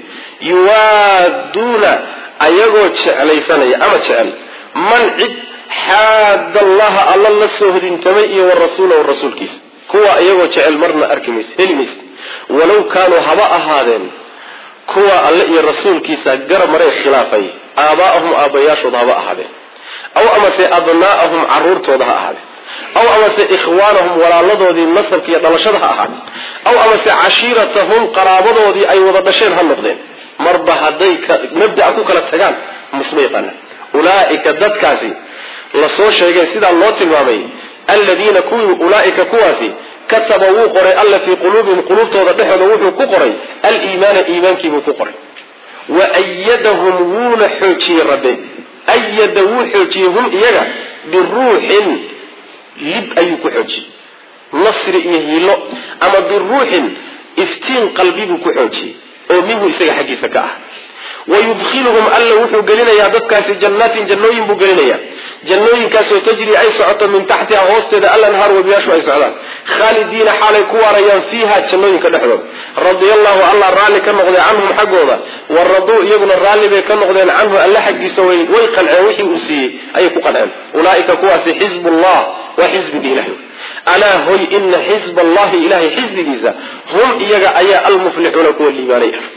yuwaaduuna ayagoo jeclaysanaya ama jecel man cid xaada allaha alla la soo hodintamay iyo wa rasuulahu rasuulkiisa kuwa iyagoo jecel marna arki mayse heli mayse walow kaanuu haba ahaadeen kuwa alle iyo rasuulkiisa garab maray khilaafay aabaa'ahum aabbayaashooda haba ahaadeen aw amase abnaa'ahum caruurtooda ha ahaadeen aw amase ikhwaanahum walaaladoodii nasabka iyo dhalashada ha ahaadeen aw amase cashiiratahum qaraabadoodii ay wada dhasheen ha noqdeen marba hadday mabda'a ku kala tagaan misma yaqaanaan ulaa'ika dadkaasi lasoo sheegay sidaa loo tilmaamay aladiina kuwii ulaa'ika kuwaasi kataba wuu qoray alla fii quluubihim quluubtooda dhexooda wuxuu ku qoray aliimaana iimaankiibuu ku qoray wa ayadahum wuuna xoojiyey rabbe ayada wuu xoojiyey hum iyaga biruuxin lib ayuu ku xoojiyey nasri iyo hiilo ama biruuxin iftiin qalbi buu ku xoojiyey oo minhu isaga xaggiisa ka ah wayudkhiluhum alla wuxuu gelinayaa dadkaasi jannaatin jannooyin buu gelinayaa jannooyinkaasoo tajri ay socoto min taxtiha hoosteeda alanhaar webiyaashu ay socdaan khaalidiina xaalay ku waarayaan fiiha jannooyinka dhexdooda radia allahu allah raalli ka noqday canhum xaggooda wa raduu iyaguna raalli bay ka noqdeen canhu alla xaggiisa way qanceen wixii uu siiyey ayay ku qanceen ulaaika kuwaasi xizbullah waa xisbigii ilahay alaa hoy ina xizba allahi ilahay xisbigiisa hum iyaga ayaa almuflixuuna kuwa liibaanay ah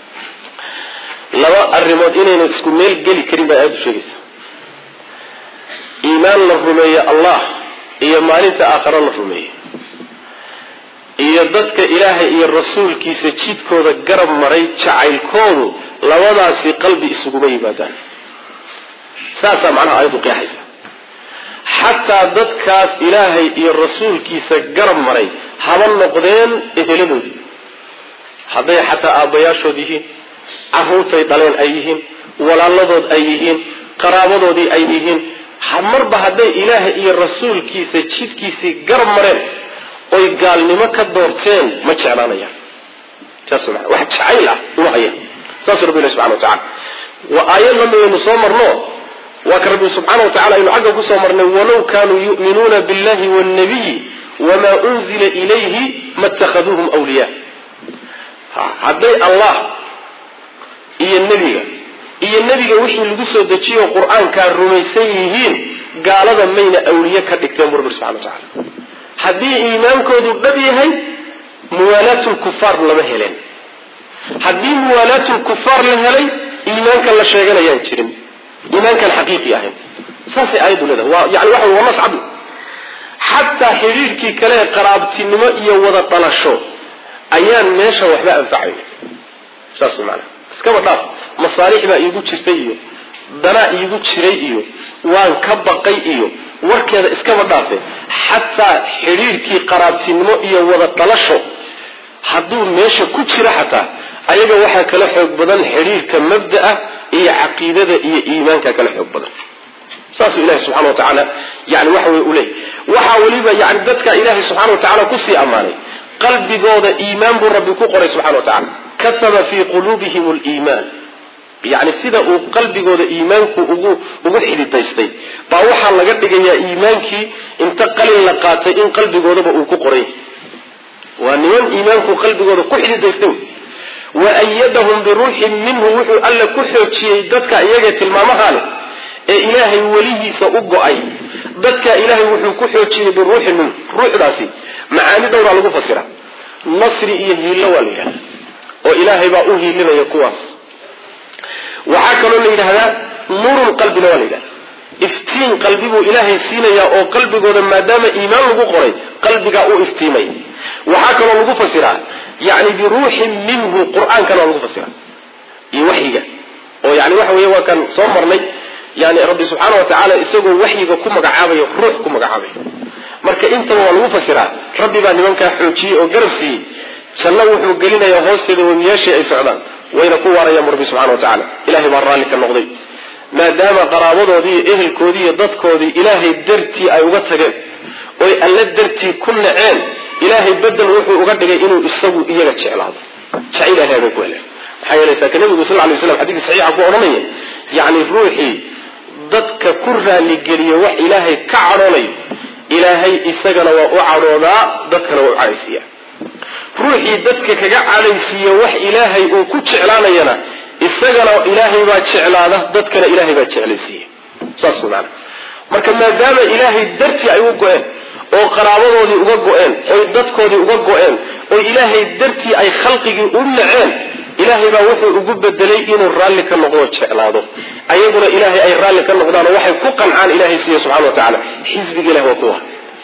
laba arrimood inaynu isku meel geli karin bay aayaddu sheegaysa iimaan la rumeeyo allah iyo maalinta aakhare la rumeeyey iyo dadka ilaahay iyo rasuulkiisa jidkooda garab maray jacaylkoodu labadaasi qalbi isuguma yimaadaan saasaa macnaha ayadu qeexaysa xataa dadkaas ilaahay iyo rasuulkiisa garab maray haba noqdeen eheladoodii hadday xataa aabbayaashood yihiin carruurtay dhaleen ay yihiin walaaladood ay yihiin qaraabadoodii ay yihiin marba hadday ilaahay iyo rasuulkiisa jidkiisii garab mareen oy gaalnimo ka doorteen ma jeclaanayaan saas maa wax jacayl ah uma hayaan saasuu rabbi ilahi subxana wa tacala waa aayad lamidaynu soo marno waa ka rabbi subxaana wa tacala aynu xagga kusoo marnay walow kaanuu yu'minuuna billahi wاnnabiyi wamaa unzila ilayhi ma اtakhaduuhum wliya hadday allah iyo nebiga iyo nebiga wixii lagu soo dejiyo qur-aankaa rumaysan yihiin gaalada mayna awliye ka dhigteen bu rabbi subxana wa tacala haddii iimaankoodu dhab yahay muwaalaatulkufaar lama heleen haddii muwaalaatulkufaar la helay iimaankan la sheeganayaan jirin iimaankan xaqiiqi ahayn saasay aayaddu leedahay waa yani waxa waa nas cabdi xataa xidhiirhkii kale ee qaraabtinimo iyo wada dhalasho ayaan meesha waxba anfacayn saas maanaa iskaba dhaaf masaalix baa iigu jirtay iyo danaa iigu jiray iyo waan ka baqay iyo warkeeda iskaba dhaafe xataa xidhiirhkii qaraabtinimo iyo wada dhalasho hadduu meesha ku jiro xataa ayaga waxaa kala xoog badan xidhiirka mabda'a iyo caqiidada iyo iimaanka kala xoog badan saasuu ilahi subxana wa tacaala yani waxa wey u leey waxaa weliba yani dadka ilaahay subxana wa tacala kusii ammaanay qalbigooda iimaan buu rabbi ku qoray subxana wa tacala kataba fii quluubihim liimaan yani sida uu qalbigooda iimaanku ugu ugu xididaystay baa waxaa laga dhigayaa iimaankii inta qalin la qaatay in qalbigoodaba uu ku qoray waa niman iimaanku qalbigooda ku xididaystay wa ayadahum biruuxin minhu wuxuu alla ku xoojiyey dadka iyaga tilmaamaha leh ee ilaahay welihiisa u go-ay dadka ilaahay wuxuu ku xoojiyey biruuxin minhu ruuxdaasi macaani dhowraa lagu fasira nasri iyo hiillo waa la yidhahda oo ilaahay baa u hiilinaya kuwaas waxaa kaloo la yidhahdaa nuurun qalbina waa la yidhahda iftiin qalbi buu ilaahay siinayaa oo qalbigooda maadaama iimaan lagu qoray qalbigaa u iftiimay waxaa kaloo lagu fasiraa yani biruuxin minhu qur-aankana waa lagu fasira iyo waxyiga oo yani waxa wey waa kan soo marnay yani rabbi subxaana wa tacaala isagoo waxyiga ku magacaabayo ruux ku magacaabayo marka intaba waa lagu fasiraa rabbi baa nimankaa xoojiyey oo garab siiyey janno wuxuu gelinayaa hoosteeda wemiyaashii ay socdaan wayna ku waarayaan rabbi subxana wa tacala ilahay baa raalli ka noqday maadaama qaraabadoodii iyo ehelkoodii iyo dadkoodii ilaahay dartii ay uga tageen oy alle dartii ku naceen ilaahay bedel wuxuu uga dhigay inuu isagu iyaga jeclaado jacayl ilahay bay ku heleen maxaa yeelay saaka nabigu sal lay slam xadiis saxiixa ku odhanaya yacni ruuxii dadka ku raaligeliya wax ilaahay ka cadhoonayo ilaahay isagana waa u cadhoodaa dadkana waa u cadhaysiiya ruuxii dadka kaga cadhaysiiya wax ilaahay uu ku jeclaanayana isagana ilaahay baa jeclaada dadkana ilaahay baa jeclaysiiya saas maana marka maadaama ilaahay dartii ay u go-een oo qaraabadoodii uga go-een oy dadkoodii uga go-een oo ilaahay dartii ay khalqigii u naceen ilaahay baa wuxuu ugu bedelay inuu raalli ka noqdo jeclaado ayaguna ilaahay ay raalli ka noqdaanoo waxay ku qancaan ilaahay siiya subxana wa tacaala xisbiga ilahi waa kuwa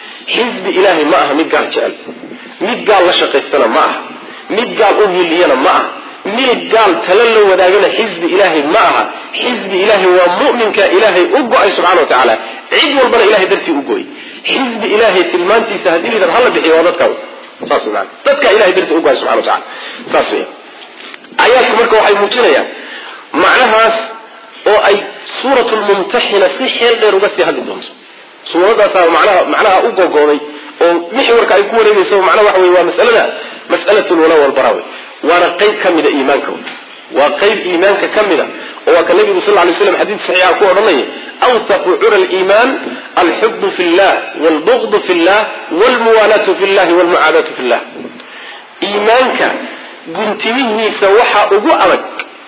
xisbi ilaahay ma aha mid gaal jecel mid gaal la shaqaystana ma aha mid gaal u hiliyana ma aha mid gaal tala la wadaagana xisbi ilaahay ma aha xisbi ilaahay waa mu'minka ilaahay u go-ay subxana wa tacaala cid walbana ilahay dartii u go-ay xisbi ilaahay tilmaantiisa haddii lidan hala bixiyo waa dadka saas maana dadka ilahay dartii u go-ay subxana wa tacala saas weya aayaadku marka waxay muujinayaan macnahaas oo ay suurat lmumtaxina si xeel dheer uga sii hadli doonto suuradaasaa manaha macnaha u gogooday oo mixwarka ay ku wareegaysa macnaha waxa wey waa masalada mas'alat lwala walbara wey waana qayb ka mida iimaanka waa qayb iimaanka ka mida oo waa ka nabigu sal lay slam xadiid saxiixa ku odhanaya awthaqu cura liimaan alxubu fi llah wlbugdu fi llah wlmuwaalaatu fi llahi wlmucaadaatu fi llah iimaanka guntimihiisa waxaa ugu adag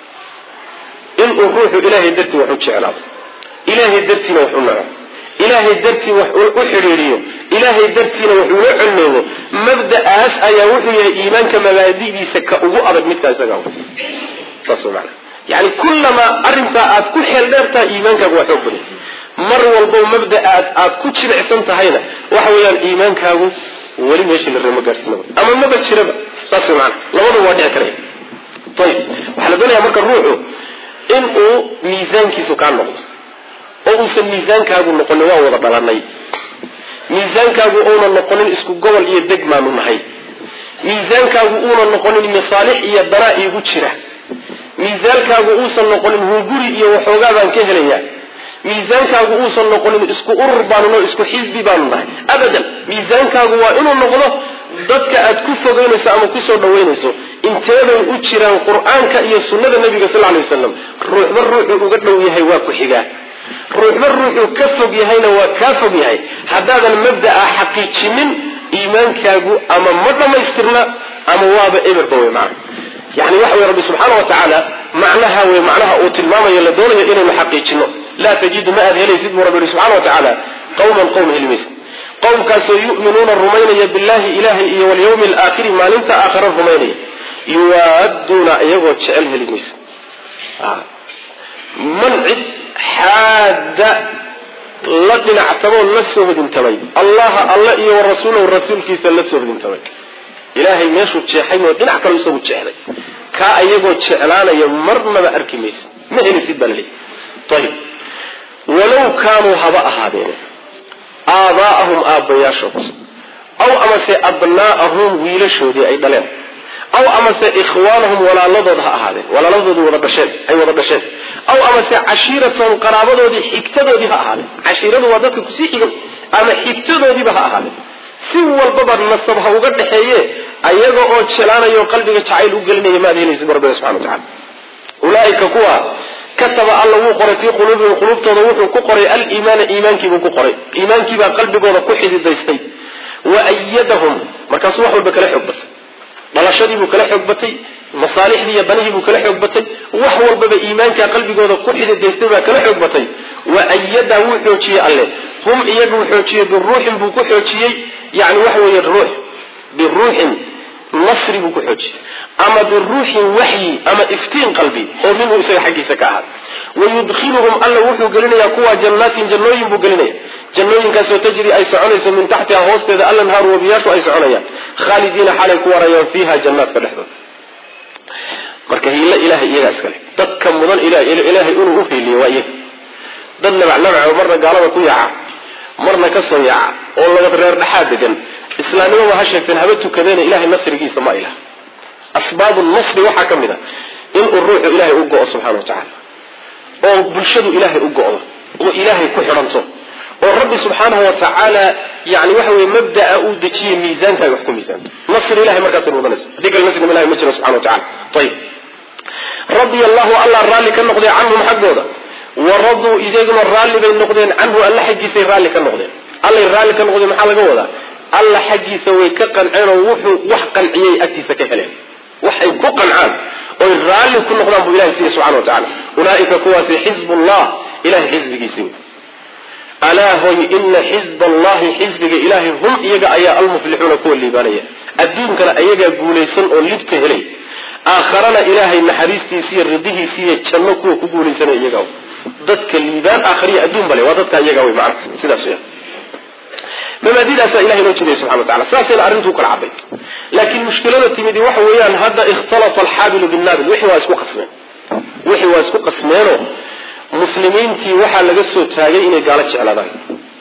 inuu ruuxu ilaahay dartii wax u jeclaado ilaahay dartiina wax u naco ilaahay dartii wax u xidhiiriyo ilaahay dartiina wax ula colleego mabda'aas ayaa wuxuu yahay iimaanka mabaadi'diisa ka ugu adag midkaa isaga saas maana yani kullamaa arrintaa aad ku xeel dheertaha iimaankaagu waa xoog badan mar walbo mabda aad aad ku jibicsan tahayna waxa weeyaan iimaankaagu weli meeshii la reema gaadhsiinaba ama maba jiraba saas maana labadu waa dhici karaya ayib waxaa la doonaya marka ruuxu in uu miisaankiisu kaa noqdo oo uusan miisaankaagu noqonin waa wada dhalanay miisaankaagu uuna noqonin isku gobol iyo deg maanu nahay miisaankaagu uuna noqonin masaalix iyo danaa iigu jira miisaankaagu uusan noqonin hunguri iyo waxoogaa baan ka helayaa miisaankaagu uusan noqonin isku urur baanu nahay isku xisbi baanu nahay abadan miisaankaagu waa inuu noqdo dadka aad ku fogeynayso ama kusoo dhaweynayso inteeday u jiraan qur-aanka iyo sunnada nabiga sal lay wasalam ruuxba ruuxuu uga dhow yahay waa ku xigaa ruuxba ruuxuu ka fog yahayna waa kaa fog yahay haddaadan mabda'a xaqiijinin iimaankaagu ama ma dhammaystirna ama waaba eberba wey macana yani waxa wey rabbi subxaana wa tacaala macnaha wey macnaha uu tilmaamayo la doonayo inaynu xaqiijino laa tajidu ma aad helaysid buu rabbi yihi subxana wa tacaala qawman qowm helimaysid qowmkaasoo yu'minuuna rumaynaya billahi ilahay iyo walyawmi alaakhiri maalinta aakhara rumaynaya yuwaaduuna iyagoo jecel heli maysa man cid xaadda la dhinactamoo la soo hodintamay allaha alla iyo warasuulahu rasuulkiisa la soo hodintamay ilaahay meeshuu jeexay oo dhinac kale isagu jeexday kaa ayagoo jeclaanaya marnaba arki maysa ma helisid baa laleeyahy ayib walow kaanuu haba ahaadeen aabaa'ahum aabbayaashood aw amase abnaa'ahum wiilashoodii ay dhaleen aw amase ikhwaanahum walaaladood ha ahaadeen walaaladoodii wada dhasheen ay wada dhasheen aw amase cashiiratahum qaraabadoodii xigtadoodii ha ahaadeen cashiiradu waa dadka kusii xigan ama xigtadoodiiba ha ahaadeen si walbaba nasab ha uga dhaxeeye ayaga oo jelaanayo qalbiga jacayl u gelinaya maad helaysid rabbina subxana wa tacala ulaaika kuwa kataba alla wuu qoray fii quluubihim quluubtooda wuxuu ku qoray aliimaana iimaankiibuu ku qoray iimaankiibaa qalbigooda ku xididaystay wa ayadahum markaasuu wax walba kala xoog batay dhalashadiibuu kala xoog batay masaalixdii iyo danihiibuu kala xoog batay wax walbaba iimaankaa qalbigooda ku xididaystay baa kala xoog batay wa ayada wuu xoojiyey alle hum iyaguu xoojiyey biruuxin buu ku xoojiyey yani waxa weeye ruux biruuxin nasri buu ku xoojiyey ama biruuxin waxyi ama iftiin qalbi oo minhu isaga xaggiisa ka ahaad wayudkhiluhum alla wuxuu gelinayaa kuwa jannaatin jannooyin buu gelinaya jannooyinkaasoo tajri ay soconayso min taxtiha hoosteeda alanhaaru wabiyaashu ay soconayaan khaalidiina xalay ku warayaan fiiha jannaadka dhexdooda marka hiilo ilahay iyagaa iskale dadka mudan ilaahay inuu u hiiliyo waa iyaga dad nabacnabaco marna gaalada ku yaaca marna ka soo yaaca oo laba reer dhexaad degan islaamnimaba ha sheegteen haba tukadeena ilahay nasrigiisa ma ilah asbaabu nasri waxaa ka mid a inuu ruuxu ilaahay u go-o subxana wa tacaala oo bulshadu ilaahay u go-do oo ilaahay ku xidhanto oo rabbi subxaanahu wa tacaala yani waxa weye mabdaa uu dejiye miisaankaay wax ku miisaanto nasri ilahay markaasay mudanaysa haddii kale nasri ilahay ma jiro subxana wa tacala ayib radia allahu allah raalli ka noqdee canhum xaggooda wa raduu iyaguna raalli bay noqdeen canhu alla xaggiisay raalli ka noqdeen allay raalli ka noqdeen maxaa laga wadaa alla xaggiisa way ka qanceen oo wuxuu wax qanciyay agtiisa ka heleen waxay ku qancaan oy raalli ku noqdaan buu ilahay siiya subxana wa tacala ulaaika kuwaasi xizbullah ilahay xisbigiisi alaa hoy ina xizb allahi xisbiga ilaahay hum iyaga ayaa almuflixuuna kuwa liibaanaya adduunkana ayagaa guulaysan oo libka helay aakharana ilaahay naxariistiisiiyo ridihiisiiyo janno kuwa ku guulaysanaya iyaga dadka liibaan aakhariya adduun bale waa dadka iyaga wey macana sidaas weya mabaadidaasaa ilahay noo jiray subxana wa tacala saasayna arrintuu kala cadday laakiin mushkilada timidi waxa weeyaan hadda ikhtalata alxaabilu binnaabil wixii waa isku qasmeen wixii waa isku qasmeenoo muslimiintii waxaa laga soo taagay inay gaalo jeclaadaan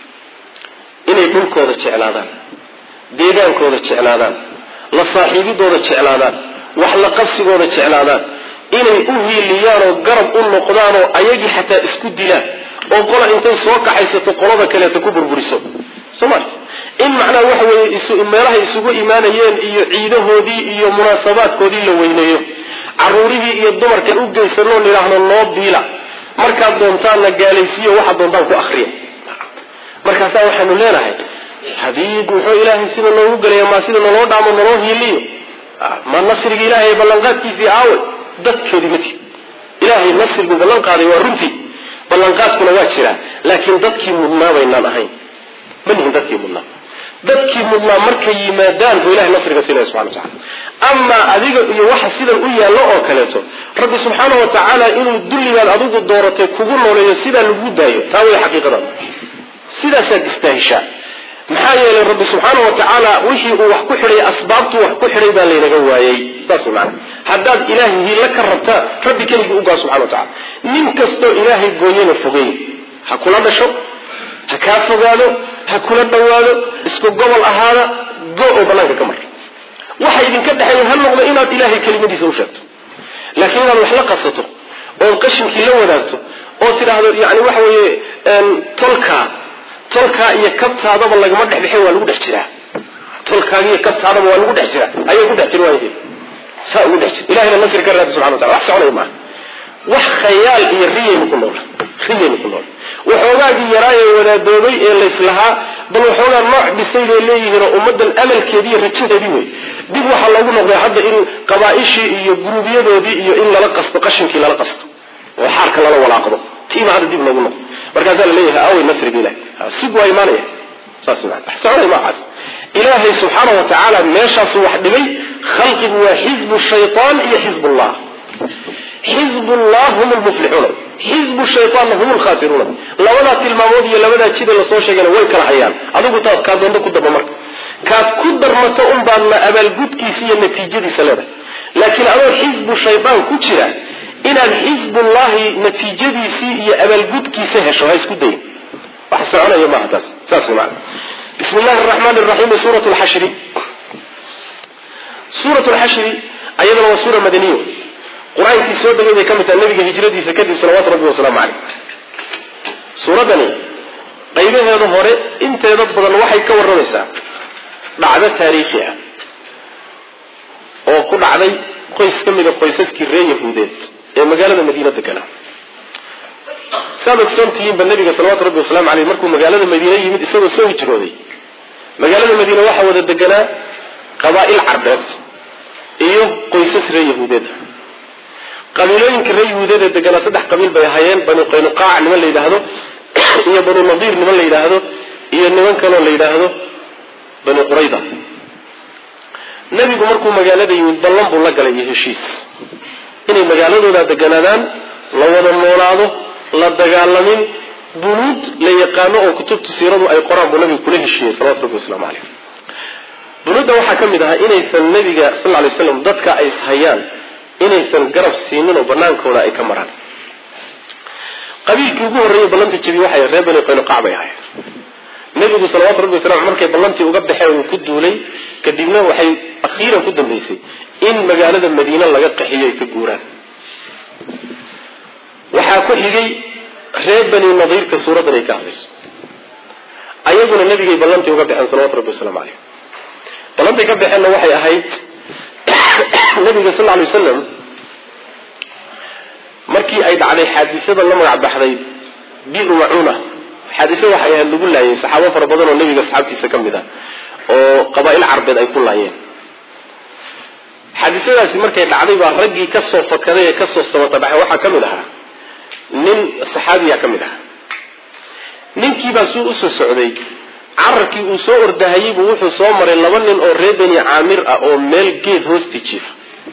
inay dhulkooda jeclaadaan deegaankooda jeclaadaan la saaxiibidooda jeclaadaan wax la qabsigooda jeclaadaan inay u hiiliyaan oo garab u noqdaan oo ayagii xataa isku dilaan oo qola intay soo kaxaysato qolada kaleeto ku burburiso somal in macnaha waxa weeye meelahay isugu imaanayeen iyo ciidahoodii iyo munaasabaadkoodii la weyneeyo caruurihii iyo dumarkan u geysanoo nidhaahno noo biila markaad doontaanna gaalaysiiyo waxaad doontaan ku akriya markaasaa waxaanu leenahay hadii muxuu ilaahay sida noogu gelaya maa sida naloo dhaamo naloo hiiliyo ma nasriga ilahay ballanqaadkiisii aawe dadkeedii mati ilaahay nasrigu ballan qaaday waa runtii ballanqaadkuna waa jiraa laakiin dadkii mudnaa baynaan ahayn ma nihin dadkii mudnaa dadkii mudnaa markay yimaadaan buu ilahay nasriga siinaya subxana wa tacala amaa adiga iyo waxa sidan u yaallo oo kaleeto rabbi subxaana wa tacaala inuu dulligaad adigu dooratay kugu nooleeyo sidaa lagu daayo taa way xaqiiqada sidaasaad istaahishaa maxaa yeelay rabbi subxaana wa tacaala wixii uu wax ku xidhay asbaabtu wax ku xidhay baa laynaga waayey saas maana haddaad ilaahay hiilo ka rabtaa rabbi keligii ugaa subxana wa tacala nin kastoo ilaahay gooyana fogey ha kula dhasho ha kaa fogaado ha kula dhowaado isku gobol ahaada go oo banaanka ka mar waxa idinka dhexeeya ha noqdo inaad ilaahay kelimadiisa u sheegto laakiin inaad wax la qasato ood qashinkii la wadaagto oo tidhaahdo yani waxa weeye tolkaa tolkaa iyo kabtaadaba lagama dhexbixin waa lagu dhex jiraa tolkaaga iyo kabtaadaba waa lagu dhex jiraa ayay ku dhex jir waayeen saa ugu dhex jira ilahayna nasri ka raadi subxana wa tacala wax soconaya maaha wax khayaal iyo riyaynu ku nool riyaynu ku nool waxoogaagii yaraayee wadaadoobay ee layslahaa bal waxoogaa nooc dhisay bay leeyihiin oo ummadan amalkeedii iyo rajadeedii wey dib waxaa loogu noqday hadda in qabaaishii iyo guruubyadoodii iyo in lala qasto qashinkii lala qasto oo xaarka lala walaaqdo tiiba hadda dib loogu noqdo markaasaa la leeyahay awey nasriga ilahi sug waa imaanaya saas maa wax soconay maacaas ilaahay subxaana wa tacaala meeshaasu wax dhigay khalqigu waa xizbu shaytaan iyo xizbullah xizbullah hum lmuflixuuna xizbu shayaanna hum lkhaasiruuna labadaa tilmaamood iyo labadaa jida lasoo sheegayna way kala hayaan adigu taad kaa doonto ku daba marka kaad ku darmato un baadna abaalgudkiisa iyo natiijadiisa leedahay laakiin adoo xizbu shayaan ku jira inaad xizbullahi natiijadiisii iyo abaalgudkiisa hesho ha isku dayin wax soconaya maaha taas saas maana bismi llahi araxmaani raxiim suurat lxashri suurat lxashri ayadana waa suura madaniyo qur-aankii soo degay bay ka mid tahay nabiga hijradiisa kadib salawaatu rabbi wasalaamu caleyh suuraddani qaybaheeda hore inteeda badan waxay ka warramaysaa dhacdo taariikhi ah oo ku dhacday qoys ka mida qoysaskii reer yahuudeed ee magaalada madiina deganaa saad ogsoontihiinba nabiga salawatu rabbi wasalaamu caleyh markuu magaalada madiine yimid isagoo soo hijrooday magaalada madiine waxaa wada deganaa qabaa'il carbeed iyo qoysas reer yahuudeed qabiilooyinka reer yahuudeed ee deganaa saddex qabiil bay ahaayeen banu qaynuqaac niman la yidhaahdo iyo banu nadiir niman la yidhaahdo iyo niman kaloo la yidhaahdo banu qurayda nebigu markuu magaalada yimid ballan buu la galay iyo heshiis inay magaaladooda deganaadaan la wada noolaado la dagaalamin bunuud la yaqaano oo kutubta siiradu ay qoraan buu nabigu kula heshiiyey salawatu rabbi waslamu caleyh bunuudda waxaa ka mid ahaa inaysan nebiga sal ly slam dadka ay hayaan inaysan garab siinin oo banaankooda ay ka maraan qabiilkii ugu horreeyey ballanta jabiye waxay reer bani qaynuqac bay ahayd nebigu salawatu rabbi wasalam markay ballantii uga baxeen uu ku duulay kadibna waxay akhiiran ku dambaysay in magaalada madiine laga qaxiyo ay ka guuraan waxaa ku xigay reer bani nadiirka suuraddan ay ka hadlayso ayaguna nebigay ballantii uga baxeen salawatu rabbi wasalaamu caleyh ballantay ka baxeenna waxay ahayd nabiga sal lay wasalam markii ay dhacday xaadisada la magac baxday biru macuuna xaadise waxay ahayd lagu laayay saxaabo fara badan oo nebiga asxaabtiisa ka mid ah oo qabaa'il carbeed ay ku laayeen xaadisadaasi markay dhacday baa raggii kasoo fakaday ee kasoo samatabaxay waxaa ka mid ahaa nin saxaabiya ka mid ahaa ninkiibaa suu usoo socday cararkii uu soo ordahayey buu wuxuu soo maray laba nin oo reer beni caamir ah oo meel geed hoosti jiifa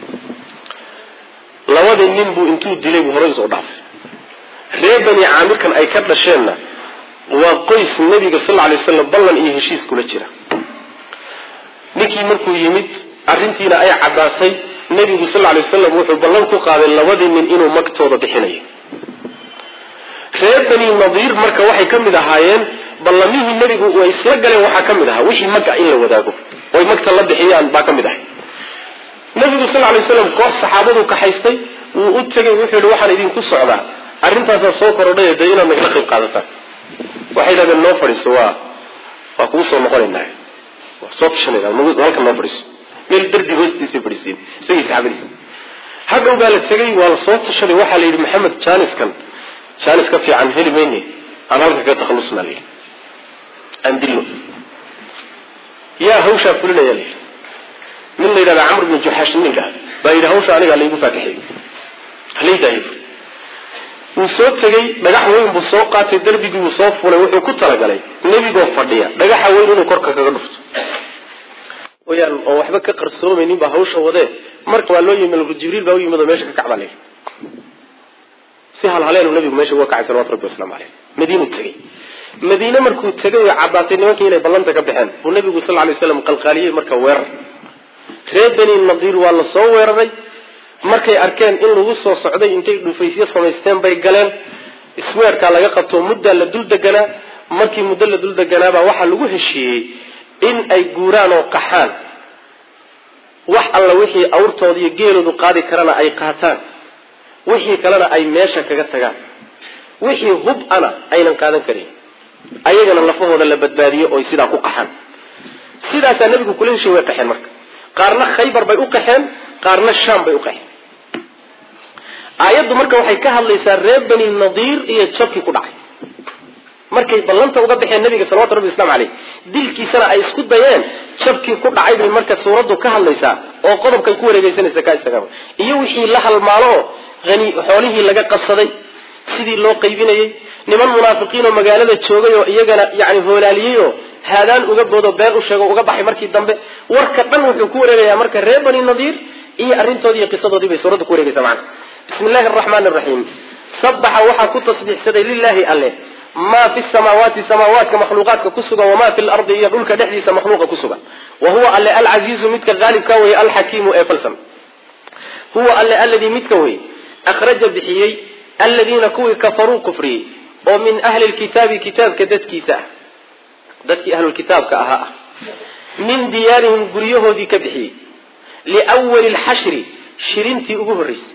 labadii nin buu intuu dilay buu horay usoo dhaafay reer beni caamirkan ay ka dhasheenna waa qoys nebiga sal lla lay waslam ballan iyo heshiis kula jira ninkii markuu yimid arrintiina ay caddaatay nebigu sal lay waslam wuxuu ballan ku qaaday labadii nin inuu magtooda bixinayo reer beni nadiir marka waxay ka mid ahaayeen ballamihii nebigu ay isla galeen waxaa ka mid ahaa wixii magga in la wadaago oy magta la bixiyaan baa ka mid ahay nebigu sal lay waslam koox saxaabadu kaxaystay wuu u tegay wuxuu yihi waxaan idinku socdaa arrintaasaa soo korodhay dee inaad nagala qayb qaadataan waxay yidhahdeen noo fadhiiso waa waa kugu soo noqonaynaa waa soo tashanayna halka noo fadhiiso meel dardi hoostiisay fadhiisiin isagii saxaabadiisa hadhow baa la tegey waa la soo tashaday waxaa la yidhi maxamed jaaniskan jaanis ka fiican heli mayne aan halka ka takhalusna la yidhi aan dilno yaa hawshaa fulinaya la yidhi nin la yidhahda camr bnu juxaash nin la yidhahda baa yidhi hawsha anigaa laygu faakaxeey halaydahay wuu soo tegey dhagax weyn buu soo qaatay darbigii wuu soo fulay wuxuu ku talagalay nebigoo fadhiya dhagaxa weyn inuu korka kaga dhufto wayaan oon waxba ka qarsoomaynin baa hawsha wadee marka waa loo yimi jibriil baa u yimid oo meesha ka kacbaa layidhi si halhaleelu nabigu meesha uga kacay salawatu rabbi waslamu caleyh madiinuu tegey madiine markuu tegay oo caddaatay nimankii inay ballanta ka baxeen buu nabigu sal lay slam qalqaaliyey marka weerar reer beni nadiir waa la soo weeraray markay arkeen in lagu soo socday intay dhufaysyo samaysteen bay galeen isweerkaa laga qabto muddaa la dul deganaa markii muddo la dul deganaabaa waxaa lagu heshiiyey in ay guuraan oo qaxaan wax alla wixii awrtooda iyo geeloodu qaadi karana ay qaataan wixii kalena ay meesha kaga tagaan wixii hub ana aynan qaadan karin ayagana lafahooda la badbaadiyo oy sidaa ku qaxaan sidaasaa nabigu kula heshiy way qaxeen marka qaarna khaybar bay u qaxeen qaarna shaam bay u qaxeen aayaddu marka waxay ka hadlaysaa reer beni nadiir iyo jabkii ku dhacay markay ballanta uga baxeen nabiga salawatu rabbi waslamu caleyh dilkiisana ay isku dayeen jabkii ku dhacay bay marka suuraddu ka hadlaysaa oo qodobkay ku wareegeysanaysa ka istaga iyo wixii la halmaalo oo hani xoolihii laga qabsaday sidii loo qaybinayey niman munaafiqiin oo magaalada joogay oo iyagana yani hoolaaliyey oo haadaan uga boodo been u sheego uga baxay markii dambe warka dhan wuxuu ku wareegayaa marka reer bani nadiir iyo arrintoodii iyo qisadoodii bay suuradda ku wareegaysaa macana bismi illahi araxmaani araxiim sabaxa waxaa ku tasbiixsaday lilaahi alle maa fi samaawaati samaawaadka makhluuqaadka ku sugan wamaa fi lardi iyo dhulka dhexdiisa makhluuqa ku sugan wa huwa alle alcasiizu midka qaalibka weye alxakiimu ee falsan huwa alle alladii midka weye akhraja bixiyey aladiina kuwii kafaruu kufriyey oo min ahli lkitaabi kitaabka dadkiisa ah dadkii ahlulkitaabka ahaa ah min diyaarihim guryahoodii ka bixiyey liwali lxashri shirintii ugu horreysay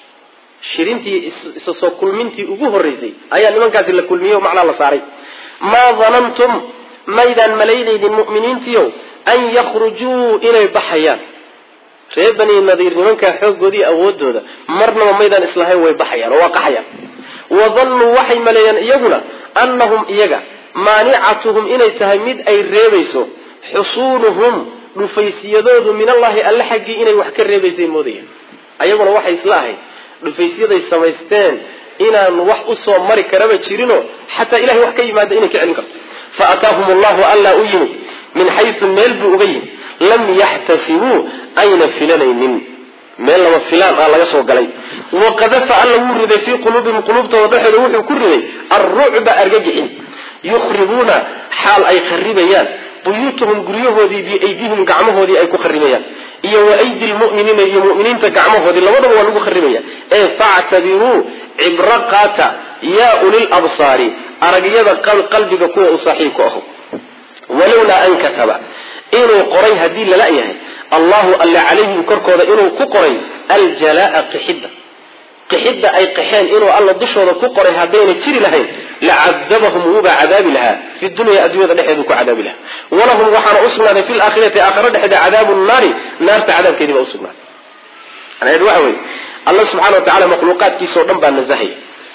shirintii isa soo kulmintii ugu horreysay ayaa nimankaasi la kulmiyey oo macnaa la saaray maa danantum maydaan malaynaynin mu'miniintiiow an yakhrujuu inay baxayaan reer bani nadiir nimankaa xooggoodii awoodooda marnaba maydaan islahayn way baxayaan oo waa qaxayaan wadannuu waxay maleeyeen iyaguna annahum iyaga maanicatuhum inay tahay mid ay reebayso xusuunuhum dhufaysyadoodu min allahi alle xaggii inay wax ka reebaysay moodayaan ayaguna waxay isla ahayd dhufaysyaday samaysteen inaan wax usoo mari karaba jirinoo xataa ilahay wax ka yimaada inay ka celin karto fa ataahum allahu allaa u yimid min xaysu meel buu uga yimid lam yaxtasibuu ayna filanaynin meel lama filaan ah laga soo galay waqadafa alla wuu riday fii quluubihim quluubtooda dhexooda wuxuu ku riday alrucba argagixin yukhribuuna xaal ay kharibayaan buyuutahum guryahoodii biaydihim gacmahoodii ay ku kharibayaan iyo wa aydi lmu'miniina iyo mu'miniinta gacmahoodii labadaba waa lagu kharibaya ee factabiruu cibro qaata yaa ulil absaari aragyada qalbiga kuwa u saaxiibku aho walowlaa an kataba inuu qoray haddii lala yahay allahu alle calayhim korkooda inuu ku qoray aljalaa qixidda qixidda ay qaxeen inuu alla dushooda ku qoray haddayna jiri lahayn lacadabahum wuubaa cadaabi lahaa fi dunya adduunyada dhexeedu ku cadaabi lahaa walahum waxaana usugnaaday fi laakhirati aakhira dhexeeda cadaabu naari naarta cadaabkeedii baa usugnaaday macnaheedu waxa weeye alla subxana wa tacala makhluuqaadkiisao dhan baa nasahaya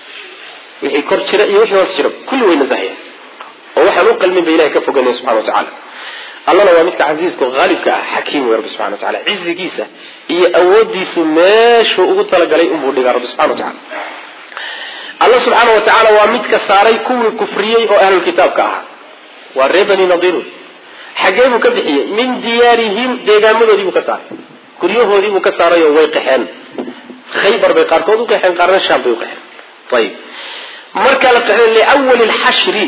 wixii kor jira iyo wixii hoos jira kulli way nasahaya oo waxaan u qalmin ba ilahay ka foganaya subxana wa tacala allana waa midka casiiska haalibka ah xakiim wey rabbi subxana wa tacala cizigiisa iyo awoodiisu meeshuu ugu talagalay unbuu dhigaa rabbi subxana wa tacala alla subxaana wa tacaala waa midka saaray kuwii kufriyey oo ahlulkitaabka ahaa waa reer bani nadiir wey xaggee buu ka bixiyey min diyaarihim deegaamadoodii buu ka saaray guryahoodii buu ka saaray oo way qaxeen khaybar bay qaarkood u qaxeen qaarna shaam bay u qaxeen ayib marka la qaxeen liwali lxashri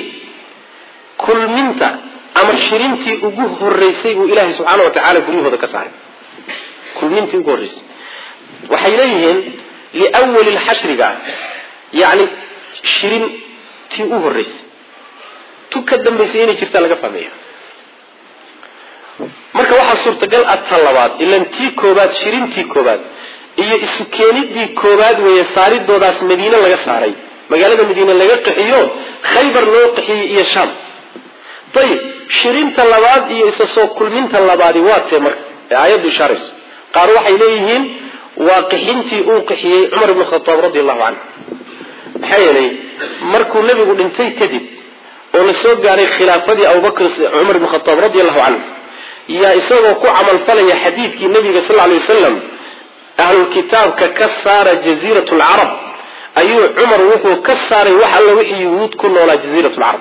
kulminta ama shirintii ugu horeysay buu ilaahay subxaana wa tacaala guryahooda ka saaray kulmintii ugu horreysay waxay leeyihiin liwali lxashriga yani shirintii u horeysay tu ka dambaysay inay jirtaa laga fahmeeya marka waxaa suurtagal ah ta labaad ilan tii koobaad shirintii koobaad iyo isu keenidii koobaad weeye saaridoodaas madiine laga saaray magaalada madiine laga qaxiyo khaybar loo qaxiyey iyo shaam ayib shirinta labaad iyo isa soo kulminta labaadi waa tee marka ee aayaddu ishaarayso qaar waxay leeyihiin waa qixintii uu qixiyey cumar ibnu khataab radi allahu canhu maxaa yeelay markuu nebigu dhintay kadib oo la soo gaaray khilaafadii abubakr cumar ibnu khataab radi allahu canhu yaa isagoo ku camalfalaya xadiidkii nabiga sal lay wasalam ahlulkitaabka ka saara jaziirat lcarab ayuu cumar wuxuu ka saaray wax alla wixii yuhuud ku noolaa jaziirat lcarab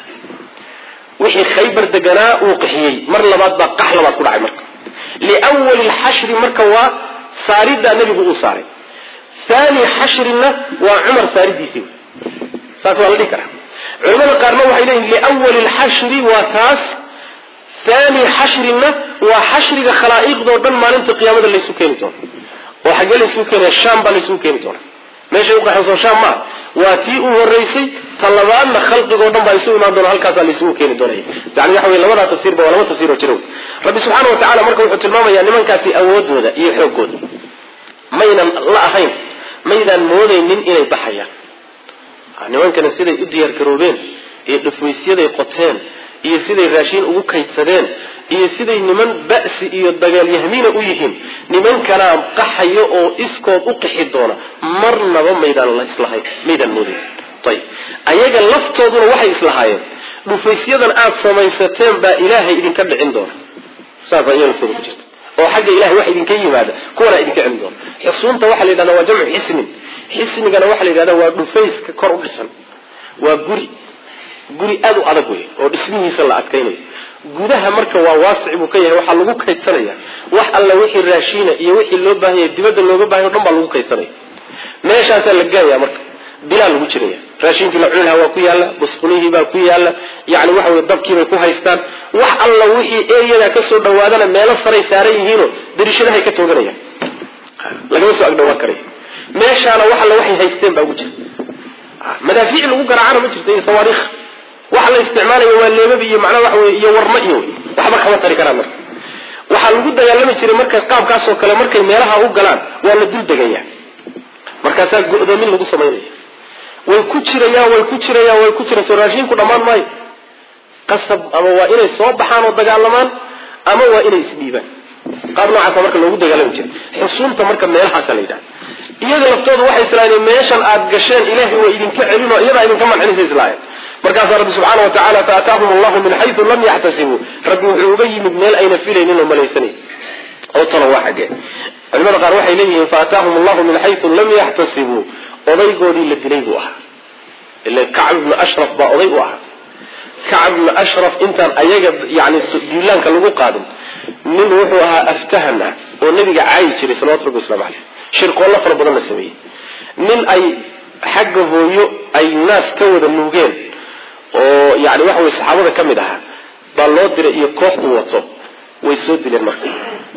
wixii khaybar deganaa uu qaxiyey mar labaad baa qax labaad ku dhacay marka liwali lxashri marka waa saaridaa nebigu uu saaray thani xashrina waa cumar saaridiisii saas waa la dhihi karaa culamada qaarna waxay leeyihin liwali lxashri waa taas thani xashrina waa xashriga khalaa'iqdoo dhan maalinta qiyaamada laysu keeni doono oo xaggee laysugu keenaya sham baa laysugu keeni doona meeshay uqaxayso sham maa waa tii u horeysay ta labaadna khalqigoo dhan baa isu imaan doona halkaasaa laysugu keeni doonaya yani waxa wey labadaa tafsiirba waa laba tafsiir oo jira rabbi subxaana wa tacala marka wuxuu tilmaamayaa nimankaasi awoodooda iyo xooggooda maynan la ahayn maydaan moodaynin inay baxayaan nimankana siday u diyaar garoobeen iyo dhufwaysyaday qoteen iyo siday raashiin ugu kaydsadeen iyo siday niman ba'si iyo dagaalyahmiina u yihiin nimankanaa qaxayo oo iskood u qixi doona marnaba maydaan islahayn maydaan moodayn ayib ayaga laftooduna waxay islahaayeen dhufaysyadan aada samaysateen baa ilaahay idinka dhicin doona saasaa iya laftooda ku jirta oo xagga ilahay wax idinka yimaada kuwanaa idinka celin doona xusuunta waxaa la yidhahda waa jamcu xisnin xisnigana waxaa la yidhahda waa dhufayska kor u dhisan waa guri guri aada u adag wey oo dhismihiisa la adkaynayo gudaha marka waa waasic buu ka yahay waxaa lagu kaydsanaya wax alla wixii raashiina iyo wixii loo baahanya dibadda looga baahanya o dhan baa lagu kaydsanaya meeshaasaa la gaaya marka bilaa lagu jiraya raashinkii la cuni lahaa waa ku yaalla busqulihii baa ku yaalla yani waxa wey dabkiibay ku haystaan wax alla wixii eeyadaa kasoo dhawaadana meelo saray saaran yihiinoo darishadahay ka tooganayaan lagama soo agdhawaan karayo meeshaana wax alla waxay haysteen baa ugu jira madaafiic lagu garaacana ma jirto iyo sawaariikh waxa la isticmaalayo waa leebabi iyo macnaa waxa wey iyo warma iyo waxba kama tari karaan marka waxaa lagu dagaalami jiray marka qaabkaasoo kale markay meelaha u galaan waa la dul degaya markaasaa go-doomin lagu samaynaya way ku jirayaan way ku jirayaan way ku jiraan soo raashiinku dhammaan maayo qasab ama waa inay soo baxaan oo dagaalamaan ama waa inay isdhiibaan qaab noocaasa marka loogu dagaalami jiray xusuunta marka meelahaasa la yidhaha iyaga laftooda waxay islaayeen meeshan aad gasheen ilaahay waa idinka celin oo iyadaa idinka mancinaysa islaayeen markaasaa rabbi subxaana wa tacala faataahum allahu min xayu lam yaxtasibuu rabbi wuxuu uga yimid meel ayna filaynin oo malaysanayn oo talo waa xaggee culimada qaar waxay leeyihiin faataahum allahu min xayu lam yaxtasibuu odaygoodii la dilay buu ahaa ila kacb ibnu ashraf baa oday u ahaa kacb ibnu ashraf intaan ayaga yani diilaanka lagu qaadin nin wuxuu ahaa aftahan ah oo nabiga caayi jiray salawatu rabbi waslamu caleyh shirqoollo fara badan la sameeyey nin ay xagga hooyo ay naas ka wada nuugeen oo yani waxa wey saxaabada ka mid ahaa baa loo diray iyo koox uu wato way soo dileen marka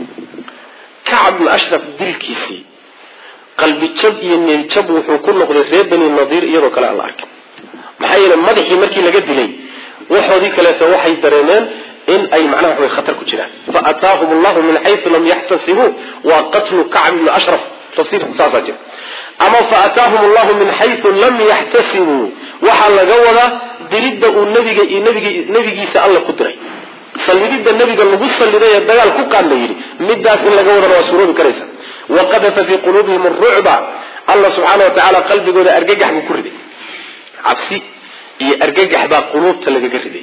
kacb ibnu ashraf dilkiisii qalbi jab iyo neeljab wuxuu ku noqday reer bani nadiir iyadoo kale aan la arkin maxaa yeele madaxii markii laga dilay waxoodii kaleeto waxay dareemeen in ay macnaha waxway khatar ku jiraan fa ataahum allahu min xayu lam yaxtasibuu waa qatlu kacb ibni ashraf tafsiirku saasaa jira ama fa ataahum allahu min xayu lam yaxtasibuu waxaa laga wadaa dilidda uu nabiga iyo nbig nebigiisa alla ku diray sallididda nebiga lagu salliday ee dagaal ku qaad la yidhi midaas in laga wadana waa suuroobi karaysa waqadafa fii quluubihim arucba alla subxaana wa tacaala qalbigooda argagax buu ku riday cabsi iyo argagax baa quluubta lagaga riday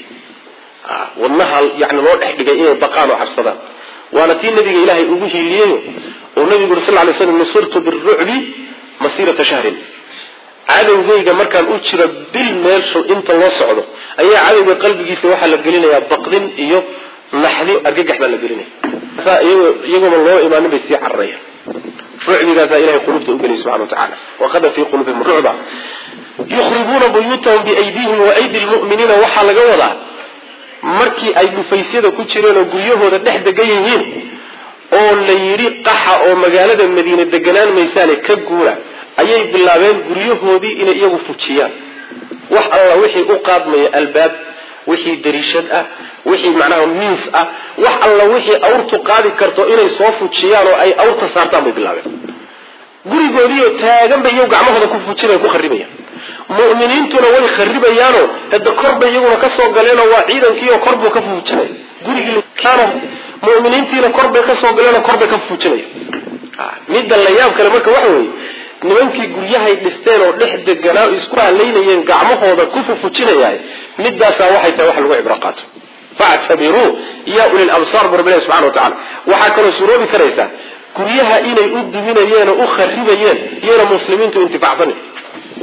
wadnaha yani loo dhex dhigay inay baqaan oo cabsadaan waana tii nabiga ilaahay ugu hiiliyeyo oo nabigu uri sal lay slam nusurtu birucbi masiirata shahrin cadowgayga markaan u jiro bil meelshu inta loo socdo ayaa cadowga qalbigiisa waxaa la gelinayaa baqdin iyo naxdi argagax baa la gelinaya iyagooma loo imaanin bay sii cararayaan rucbigaasaa ilahay qulubta ugeliya subxana wa tacala waqada fii quluubihim rucba yukhribuuna buyuutahum biaydihim wa aydi lmu'miniina waxaa laga wadaa markii ay dhufaysyada ku jireen oo guryahooda dhex degan yihiin oo la yidhi qaxa oo magaalada madiine deganaan maysaane ka guura ayay bilaabeen guryahoodii inay iyagu fujiyaan wax alla wixii u qaadmaya albaab wixii dariishad ah wixii macnaha miis ah wax alla wixii awrtu qaadi karto inay soo fujiyaan oo ay awrta saartaan bay bilaabeen gurigoodiioo taagan bay iyagu gacmahooda ku fujinaya ku kharibayaan mu'miniintuna way kharibayaanoo hada korbay iyaguna kasoo galeenoo waa ciidankiioo korbuu ka fujinaya gurigiiana muminiintiina korbay kasoo galeenoo korbay ka fujinaya midda la yaab kale marka waxa weeye nimankii guryahay dhisteen oo dhex deganaa isku halaynayeen gacmahooda ku fufujinayahay midaasaa waxay tahay wax lagu cibro qaato factabiruu ya uli labsaar bu rabbilahi subxana wa tacala waxaa kaloo suroobi karaysaa guryaha inay u duminayeen oo u kharibayeen iyona muslimiintu intifacsanayn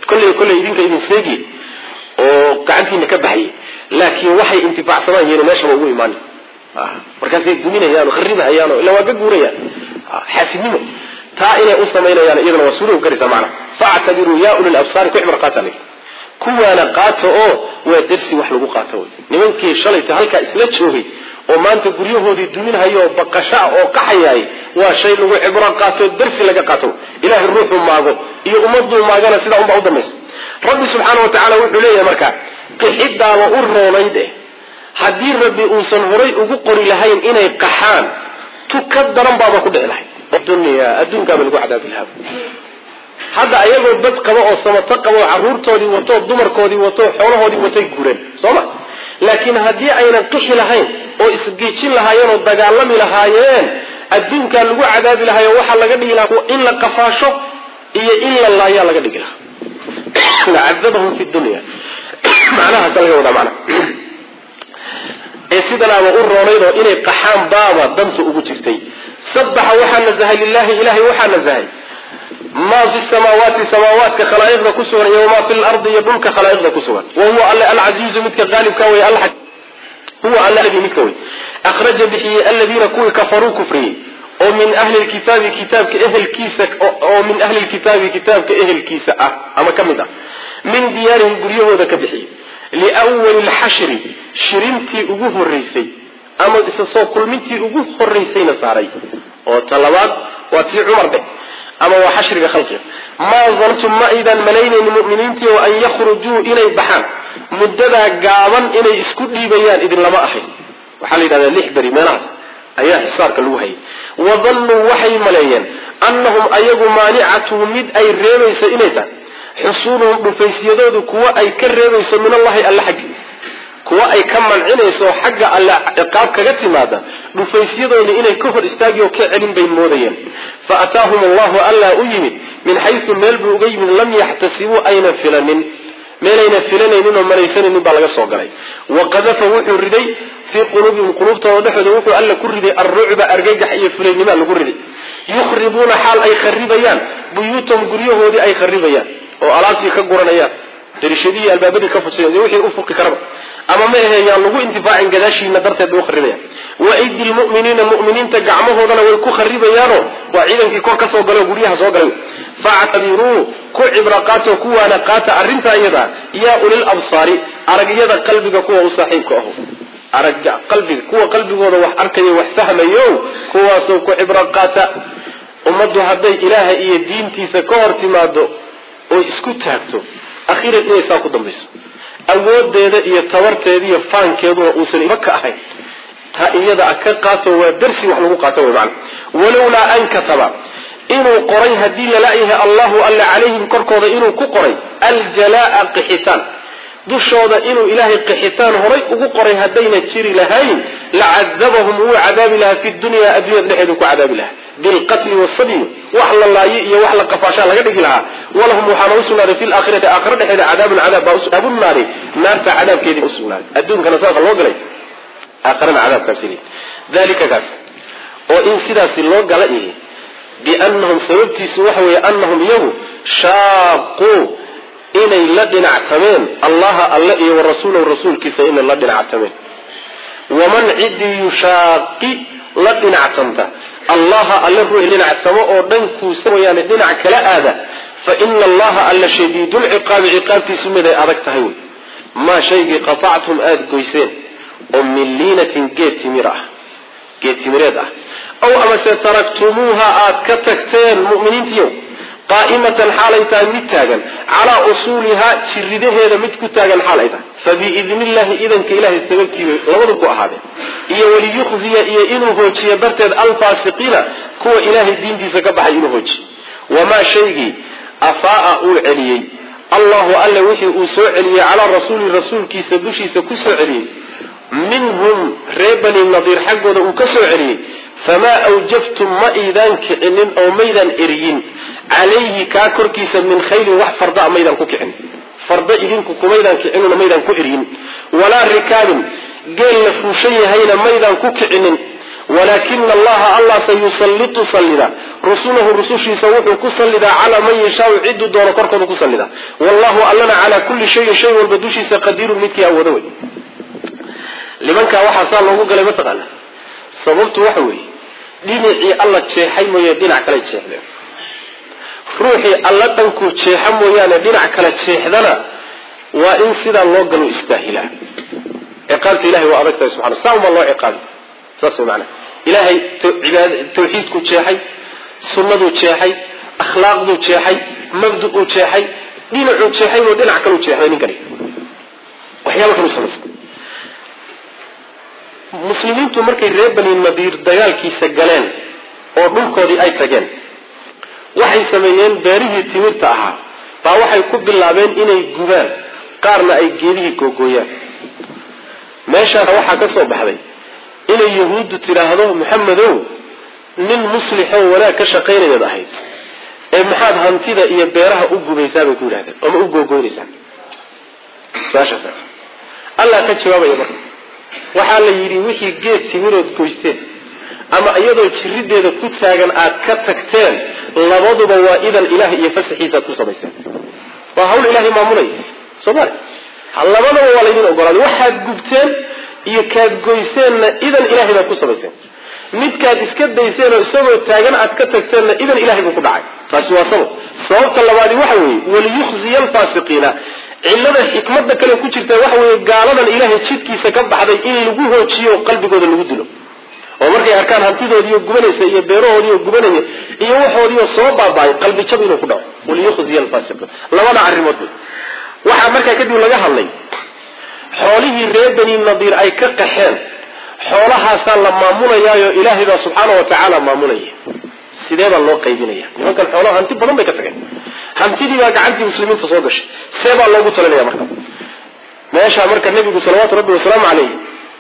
kolley kolley idinka idin seegi oo gacantiina ka baxayay laakiin waxay intifaacsanaan yihiin meeshaba ugu imaan markaasay duminayaan oo kharibahayaan oo ila waa ka guurayaan xaasidnimo taa inay u samaynayaan iyadana waa suulow garaysa macnaha factabiruu ya uli labsaari ku cibr qaata leh kuwaana qaato oo waa darsi wax lagu qaato wey nimankii shalayta halkaa isla joogay oo maanta guryahoodii duminhayo oo baqashaa oo qaxayaay waa shay lagu cibro qaato darsi laga qaato ilahay ruuxuu maago iyo ummaduu maagana sidaa unbaa u dambaysa rabbi subxaana wa tacala wuxuu leeyahay marka qixidaaba u roonayd eh haddii rabbi uusan horay ugu qori lahayn inay qaxaan tu ka daran baaba ku dhici lahayd dunya adduunkaaba lagu cadaabi lahaa hadda ayagoo dad qaba oo samato qaba oo carruurtoodii wato dumarkoodii wato xoolahoodii watay gureen soo ma laakiin haddii aynan qixi lahayn oo isgeejin lahaayeen oo dagaalami lahaayeen adduunkaa lagu cadaabi lahaayo waxaa laga dhigi lahaa in la qafaasho iyo in la laayaa laga dhigi lahaa lacadabahum fi dunya macnahaasa laga wadaa macna ee sidanaaba u roonaydoo inay qaxaan baaba danta ugu jirtay sabaxa waxaa nazahay lilahi ilahay waxaa nazahay maa fi samaawaati samaawaadka khalaa'iqda ku sugan iyo wamaa fi lardi iyo dhulka khalaa'iqda ku sugan wa huwa alle alcasiizu midka qaalibka wey huwa alle alladii midka wey akhraja bixiyey aladiina kuwii kafaruu kufriyey oo min ahli lkitaabi kitaabka ehelkiisa oo min ahli lkitaabi kitaabka ehelkiisa ah ama ka mid ah min diyaarihim guryahooda ka bixiyey liwali lxashri shirintii ugu horeysay ama isa soo kulmintii ugu horeysayna saaray oo talabaad waa tii cumar dheh ama waa xashriga khalqiga maa dantum ma aydan malaynayni muminiintii oo an yakhrujuu inay baxaan muddadaa gaaban inay isku dhiibayaan idinlama ahayn waxaa la yidhahdaa lix beri meelahaas ayaa xisaarka lagu hayay wadannuu waxay maleeyeen annahum ayagu maanicatuhu mid ay reebayso inay tahay xusuuluhum dhufaysyadoodu kuwa ay ka reebayso min allahi alla xaggi kuwa ay ka mancinayso xagga alle ciqaab kaga timaada dhufaysyadoodii inay ka hor istaagi oo ka celin bay moodayeen fa ataahum allahu allaa u yimid min xaysu meel buu uga yimid lam yaxtasibuu aynan filanin meelayna filanaynin oo malaysanaynin baa laga soo galay wa qadafa wuxuu riday fii quluubihim quluubtooda dhexooda wuxuu alla ku riday alrucba argagax iyo fulaynima lagu riday yukhribuuna xaal ay kharibayaan buyuutahum guryahoodii ay kharibayaan oo alaabtii ka guranayaan darishadii albaabadii ka fujsay wixii u fuqi karaba ama ma ahe yaan lagu intifaacin gadaashiina darteed bay u kharibayaan wa aydi lmu'miniina mu'miniinta gacmahoodana way ku kharibayaanoo waa ciidankii kor ka soo galay oo guryaha soo galay factabiruu ku cibra qaatoo kuwaana qaata arrintaa iyada yaa ulil absaari aragyada qalbiga kuwa u saaxiibka aho aragga qalbiga kuwa qalbigooda wax arkayo wax fahmayo kuwaasoo ku cibro qaata ummaddu hadday ilaaha iyo diintiisa ka hor timaado oo isku taagto akhiran inay saa ku dambayso awoodeeda iyo tabarteeda iyo faankeeduna uusan ima ka ahayn taa iyada a ka qaato waa darsi wax lagu qaato wy maana walowlaa an kataba inuu qoray haddii lala-yahay allahu alla calayhim korkooda inuu ku qoray aljalaa qixitaan dushooda inuu ilaahay qixitaan horay ugu qoray haddayna jiri lahayn lacadabahum wuu cadaabi lahaa fi dunya addunyada dhexeedu ku cadaabi lahaa bilqatli wasadyi wax la laaye iyo wax la qafaashaa laga dhigi lahaa walahum waxaana usugnaaday fi laakhirati aakhira dhexeeda cadaabun cadaab baa abunaari naarta cadaabkeedii usugnaaday adduunkana saasa loo galay aakhirana cadaabkaasi dalika kaas oo in sidaasi loo gala ihi biannahum sababtiisu waxa weeye annahum iyagu shaaquu inay la dhinactameen allaha alle iyo warasuulahu rasuulkiisa inay la dhinactameen waman ciddii yushaaqi la dhinactamta allaha alle ruux dhinacsamo oo dhankuusa wayaane dhinac kala aada fa ina allaha alla shadiidulciqaabi ciqaabtiisu miday adag tahay wey maa shaygii qatactum aada goyseen oo min liinatin geed timir ah geed timireed ah aw amase taraktumuuha aad ka tagteen mu'miniintiiyow qaa'imatan xaalay tahay mid taagan calaa usuulihaa jiridaheeda mid ku taagan xaal ay tahay fa biidni illahi idanka ilahay sababtiibay labadu ku ahaadeen iyo waliyukhziya iyo inuu hoojiyo darteed alfaasiqiina kuwa ilaahay diintiisa ka baxay inuu hoojiyo wamaa shaygii afaa'a uu celiyey allahu alle wixii uu soo celiyey calaa rasuuli rasuulkiisa dushiisa ku soo celiyey minhum reer bani nadiir xaggooda uu ka soo celiyey famaa awjaftum ma iidaan kicinin oo maydaan eriyin calayhi kaa korkiisa min khaylin wax fardaa maydaan ku kicin farda idinku kumaydaan kicinuna maydaan ku eryin walaa rikaabin geel la fuushan yahayna maydaan ku kicinin walaakina allaha allah sayusallitu sallida rusulahu rusushiisa wuxuu ku sallidaa calaa man yashaau ciduu doono korkooda ku sallidaa wallahu allana calaa kulli shayin shay walba dushiisa qadiirun midkii awoodo wey nimankaa waxaa saa loogu galay mataqaana sababtu waxa weeye dhinacii alla jeexay mooye dhinac kale jeexdeen ruuxii alla dhankuu jeexa mooyaane dhinac kale jeexdana waa in sidaa loo galo istaahilaa ciqaabta ilahay waa adag tahay subxana saa unbaa loo ciqaabi saas way macanaha ilaahay cibaad tawxiidkuu jeexay sunnaduu jeexay akhlaaqduu jeexay mabdu'uu jeexay dhinacuu jeexay oo dhinac kaluu jeexday ninkani waxyaaba kalu samaysa muslimiintu markay reer bani nadiir dagaalkiisa galeen oo dhulkoodii ay tageen waxay sameeyeen beerihii timirta ahaa baa waxay ku bilaabeen inay gubaan qaarna ay geedihii googooyaan meeshaas waxaa ka soo baxday inay yahuuddu tidhaahdo maxamedow nin muslixoo wanaag ka shaqaynayaad ahayd ee maxaad hantida iyo beeraha u gubaysaa bay ku yidhahdeen ama u googoynaysaa su-aashaas allah ka jawaabaya marka waxaa la yidhi wixii geed timirood goysteen ama iyadoo jirideeda ku taagan aad ka tagteen labaduba waa idan ilaah iyo fasaxiisaad ku samayseen waa hawl ilahay maamulaya soomali labadaba waa laydin ogolaaday waxaad gubteen iyo kaad goyseenna idan ilahay baad ku samayseen midkaad iska dayseenoo isagoo taagan aad ka tagteenna idan ilahay buu ku dhacay taasi waa sabab sababta labaadi waxa weeye waliyukhziya alfaasiqiina cillada xikmada kale ku jirta waxa weeye gaaladan ilaahay jidkiisa ka baxday in lagu hoojiyo qalbigooda lagu dilo oo markay arkaan hantidoodiiyo gubanaysa iyo beerahoodiiyo gubanaya iyo waxoodiioo soo baaba'ay qalbi jab inuu ku dhaco waliyukhziya alfaasiqiin labada arrimood wey waxaa markaa kadib laga hadlay xoolihii reer bani nadiir ay ka qaxeen xoolahaasaa la maamulayaayo ilaahay baa subxaana wa tacaala maamulaya sidee baa loo qaybinaya nimankan xoolaha hanti badan bay ka tageen hantidii baa gacantii muslimiinta soo gashay see baa loogu talinaya marka meeshaa marka nebigu salawaatu rabbi wasalaamu caleyh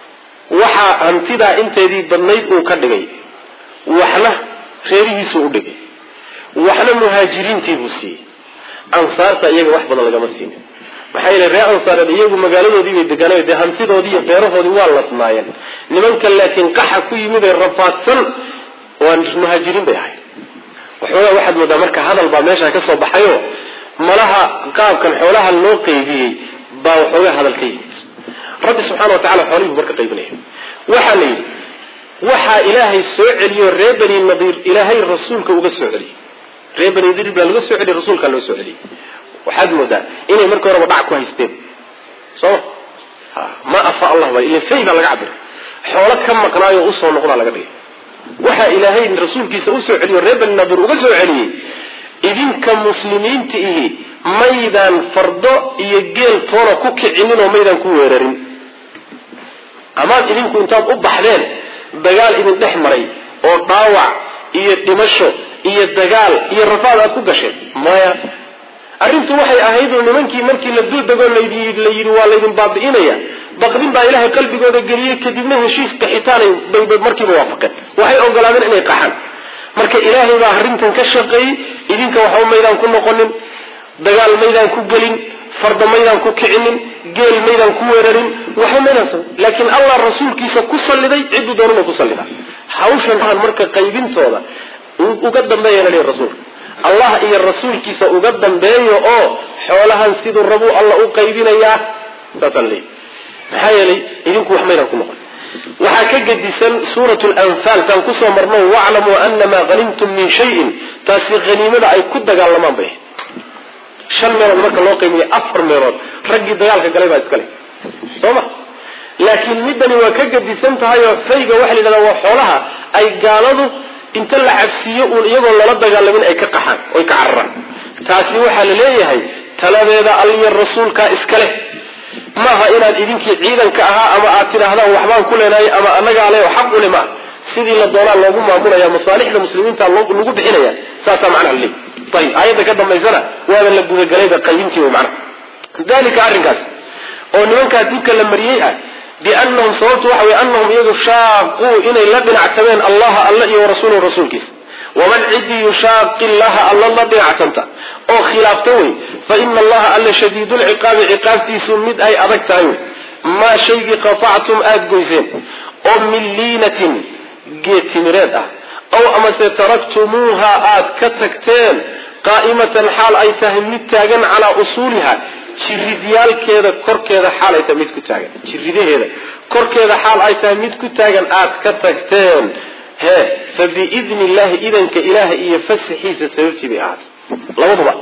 waxaa hantidaa inteedii badnayd uu ka dhigay waxna reerihiisuu u dhigay waxna muhaajiriintii buu siiyey ansaarta iyaga wax badan lagama siinin maxaa yeele reer ansaareed iyagu magaaladoodii bay degaanayo dee hantidoodii iyo beerahoodii waa lasnaayeen nimanka laakiin qaxa ku yimid ee rafaadsan waa muhaajiriin bay ahayd waxoogaa waxaad moodaa marka hadal baa meesha ka soo baxayo malaha qaabkan xoolaha loo qaybiyey baa waxoogaa hadal ka yimid rabbi subxana wa tacala xoolihii marka qaybinaya waxaa la yidhi waxaa ilaahay soo celiyo reer bani nadiir ilaahay rasuulka uga soo celiyey reer bani nadiir baa laga soo celiyey rasuulkaa loo soo celiyey waxaad moodaa inay markii horeba dhac ku haysteen sooma ma afa allah ba ila fay baa laga cabiray xoolo ka maqnaayo usoo noqdaa laga dhigay waxaa ilaahay rasuulkiisa usoo celiyo reer bani nadiir uga soo celiyey idinka muslimiinta ihi maydaan fardo iyo geel toona ku kicinin oo maydaan ku weerarin amaad idinku intaad u baxdeen dagaal idin dhex maray oo dhaawac iyo dhimasho iyo dagaal iyo rafaad aad ku gasheen maya arrintu waxay ahayd oo nimankii markii la duldegoo la yidhi waa laydin baabi'inaya baqdin baa ilaahay qalbigooda geliyey kadibna heshiis qaxitaanay bay markiiba waafaqeen waxay ogolaadeen inay qaxaan marka ilaahay baa arrintan ka shaqeeyey idinka waxba maydaan ku noqonin dagaal maydaan ku gelin farda maydaan ku kicinin geel maydaan ku weerarin waxba maydaan sa laakiin allah rasuulkiisa ku salliday cidduu doonana ku sallida hawshan aan marka qaybintooda uga dambeeyana leeyahy rasuulka allah iyo rasuulkiisa uga dambeeyo oo xoolahan siduu rabuu alla u qaybinayaa saasaan leeyahy maxaa yeelay idinku wax maydaan ku noqon waxaa ka gedisan suurat lanfaal taan kusoo marno waclamuu anamaa hanimtum min shayin taasi haniimada ay ku dagaalamaan bay ahayd shan meelood marka loo qiimiya afar meelood raggii dagaalka galay baa iskale soo ma laakiin middani waa ka gedisan tahay oo fayga waxa la yidhahdaa waa xoolaha ay gaaladu inta la cabsiiyo uun iyagoo lala dagaalamin ay ka qaxaan oy ka cararaan taasi waxaa la leeyahay taladeeda alliya rasuulkaa iska leh maaha inaad idinkii ciidanka ahaa ama aad tidhaahdaan waxbaan ku leenahay ama anagaa le xaq ule maa sidii la doonaa loogu maamulaya masaalixda muslimiinta lagu bixinaya saasaa macnaha laleey ayib aayadda ka dambaysana waaba la gudagalayba qaybintii way macnaha dalika arrinkaas oo nimankaa dibka la mariyey ah biannahum sababtu waxa wey anahum iyagu shaaquu inay la dhinactameen allaha alla iyo warasuulahu rasuulkiisa waman cidii yushaaqi llaha alla la dhinacsanta oo khilaafta wey fa ina allaha alla shadiidulciqaabi ciqaabtiisu mid ay adag tahay wey maa shaygii qatactum aada goyseen oo min liinatin geed timireed ah aw amase taraktumuuha aad ka tagteen qaa'imatan xaal ay tahay mid taagan calaa usuuliha jiridyaalkeeda korkeeda xaal ay tahay mid ku taagan jiridaheeda korkeeda xaal ay tahay mid ku taagan aad ka tagteen he fa biidni illahi idanka ilaaha iyo fasaxiisa sababtii bay ahaatay labaduba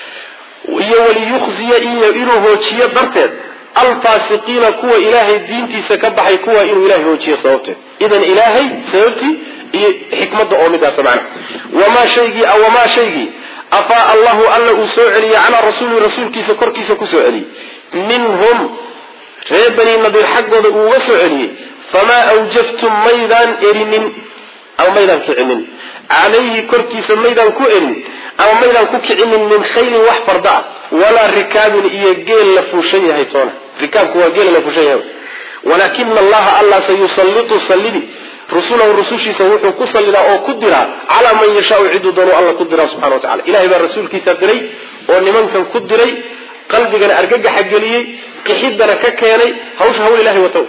iyo waliyukhziya iyo inuu hoojiyo darteed alfaasiqiina kuwa ilaahay diintiisa ka baxay kuwa inuu ilahay hoojiyo sababteed idan ilaahay sababtii iyo xikmadda oo midaasa macna wamaa shaygii wamaa shaygii afaa allahu alla uu soo celiyey calaa rasuuli rasuulkiisa korkiisa kusoo celiyey minhum reer bani nadiir xaggooda uu uga soo celiyey famaa awjaftum maydaan erinin ama maydaan kicinin calayhi korkiisa maydaan ku erin ama maydaan ku kicinin min khaylin wax farda ah walaa rikaabin iyo geel la fuushan yahay toona rikaabku waa geela la fuushan yahay walaakina allaha allah sayusallitu sallidi rusulahu rusushiisa wuxuu ku sallidaa oo ku diraa calaa man yashaau ciduu doonu alla ku diraa subxana wa tacala ilahay baa rasuulkiisa diray oo nimankan ku diray qalbigana argagaxa geliyey qixidana ka keenay hawsha hawl ilahay wata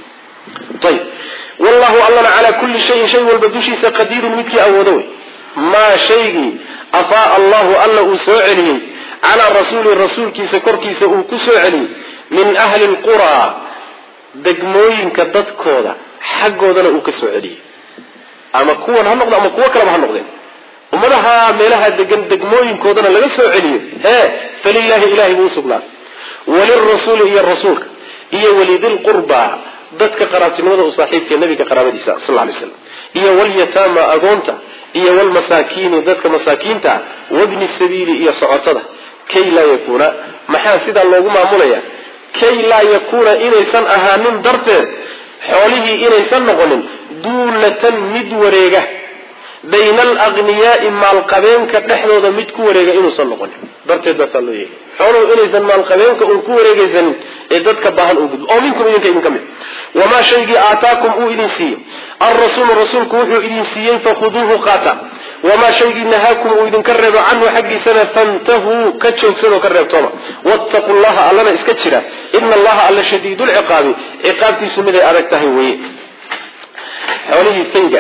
ayb wallahu allana calaa kulli shayin shay walba dushiisa qadiirun midkii awoodo wey maa shaygii afaa allahu alla uu soo celiyey calaa rasuuli rasuulkiisa korkiisa uu ku soo celiyey min ahli lquraa degmooyinka dadkooda xaggoodana uu ka soo celiyey ama kuwan ha noqdo ama kuwo kaleba ha noqdeen ummadaha meelaha degan degmooyinkoodana laga soo celiyo hee falilaahi ilahay buu usugnaaday walirasuuli iyo rasuulka iyo walidilqurbaa dadka qaraabtinimada u saaxiibka nabiga qaraabadiisa sal lay slam iyo walyataama agoonta iyo walmasaakiini dadka masaakiinta wabni sabiili iyo socotada kay laa yakuuna maxaa sidaa loogu maamulaya kay laa yakuuna inaysan ahaanin darteed xoolihii inaysan noqonin duulatan mid wareega bayna alaqniyaai maalqabeenka dhexdooda mid ku wareega inuusan noqonin darteed baasaa loo yeeli xooluhu inaysan maalqabeenka uun ku wareegaysanin ee dadka baahan uu gudbo oo minkum idinka idinka mid wamaa shaygii aataakum uu idin siiyey alrasuulu rasuulku wuxuu idin siiyey fakhuduuhu qaata wamaa shaygii nahaakum uu idinka reebo canhu xaggiisana fantahuu ka joogsadoo ka reebtooma wattaqu llaha allana iska jira ina allaha alla shadiidulciqaabi ciqaabtiisu miday adag tahay weye xoolihii fayga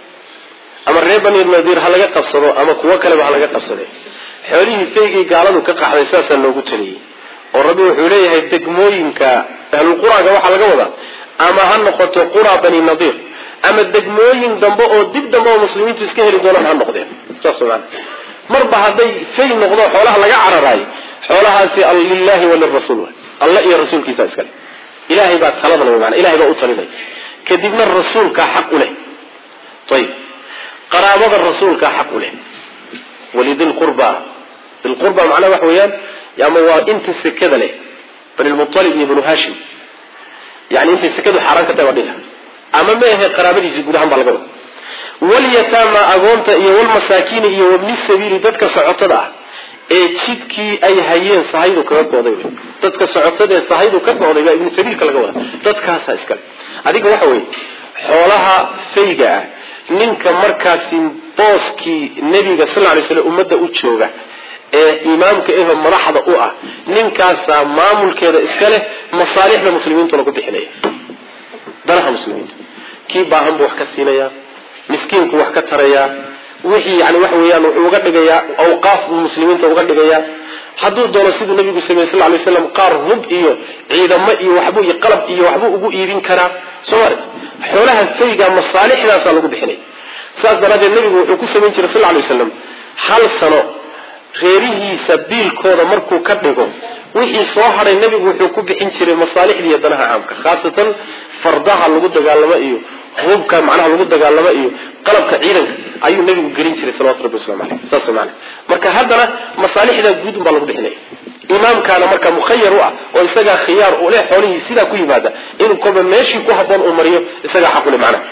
ama reer bani nadiir ha laga qabsado ama kuwo kaleba ha laga qabsade xoolihii faygii gaaladu ka qaxday saasaa loogu taliyey oo rabbi wuxuu leeyahay degmooyinka ahlulquraaga waxaa laga wadaa ama ha noqoto qura bani nadiir ama degmooyin dambe oo dib dambe oo muslimiintu iska heli doonaan ha noqdeen saas maana marba hadday fay noqdo xoolaha laga cararaayo xoolahaasi lilahi walirasuul alla iyo rasuulkiisa iskale ilahay baa taladan wy maana ilahay baa u talinay kadibna rasuulkaa xaq u leh ayib qaraabada rasuulkaa xaq u leh walidilqurba dilqurba macnaha waxa weeyaan ama waa inta sekada leh bani lmualib iyo banu hashim yani intay sekadu xaaraan ka tahay waa dhiha ama ma ahe qaraabadiisi guud ahaan baa laga wada walyataama agoonta iyo walmasaakiini iyo wabni sabiili dadka socotada ah ee jidkii ay hayeen sahaydu kaga go'day wey dadka socotada ee sahaydu ka go'day baa ibnu sabiilka laga wada dadkaasaa iskale adiga waxa weeye xoolaha fayga ah ninka markaasi booskii nebiga sal lay slam ummadda u jooga ee imaamka eho madaxda u ah ninkaasaa maamulkeeda iska leh masaalixda muslimiintuna ku bixinaya danaha muslimiinta kii baahan buu wax ka siinayaa miskiinku wax ka tarayaa wixii yani waxa weeyaan wuxuu uga dhigayaa awqaaf buu muslimiinta uga dhigayaa hadduu doono siduu nabigu sameyey sal lay slam qaar hub iyo ciidamo iyo waxbuu iyo qalab iyo waxbuu ugu iibin karaa soo maart xoolaha fayga masaalixdaasaa lagu bixinaya saas daraaddeed nabigu wuxuu ku samayn jiray sal lay waslam hal sano reerihiisa biilkooda markuu ka dhigo wixii soo hadhay nebigu wuxuu ku bixin jiray masaalixda iyo danaha caamka khaasatan fardaha lagu dagaalamo iyo hubka macnaha lagu dagaalamo iyo qalabka ciidanka ayuu nebigu gelin jiray salawatu rabbi waslamu aleyh saas maana marka haddana masaalixda guud un baa lagu bixinaya imaamkaana marka mukhayar u ah oo isagaa khiyaar u leh xoolihii sidaa ku yimaada inuu kolba meeshii ku haboon uu mariyo isagaa xaqule macnaha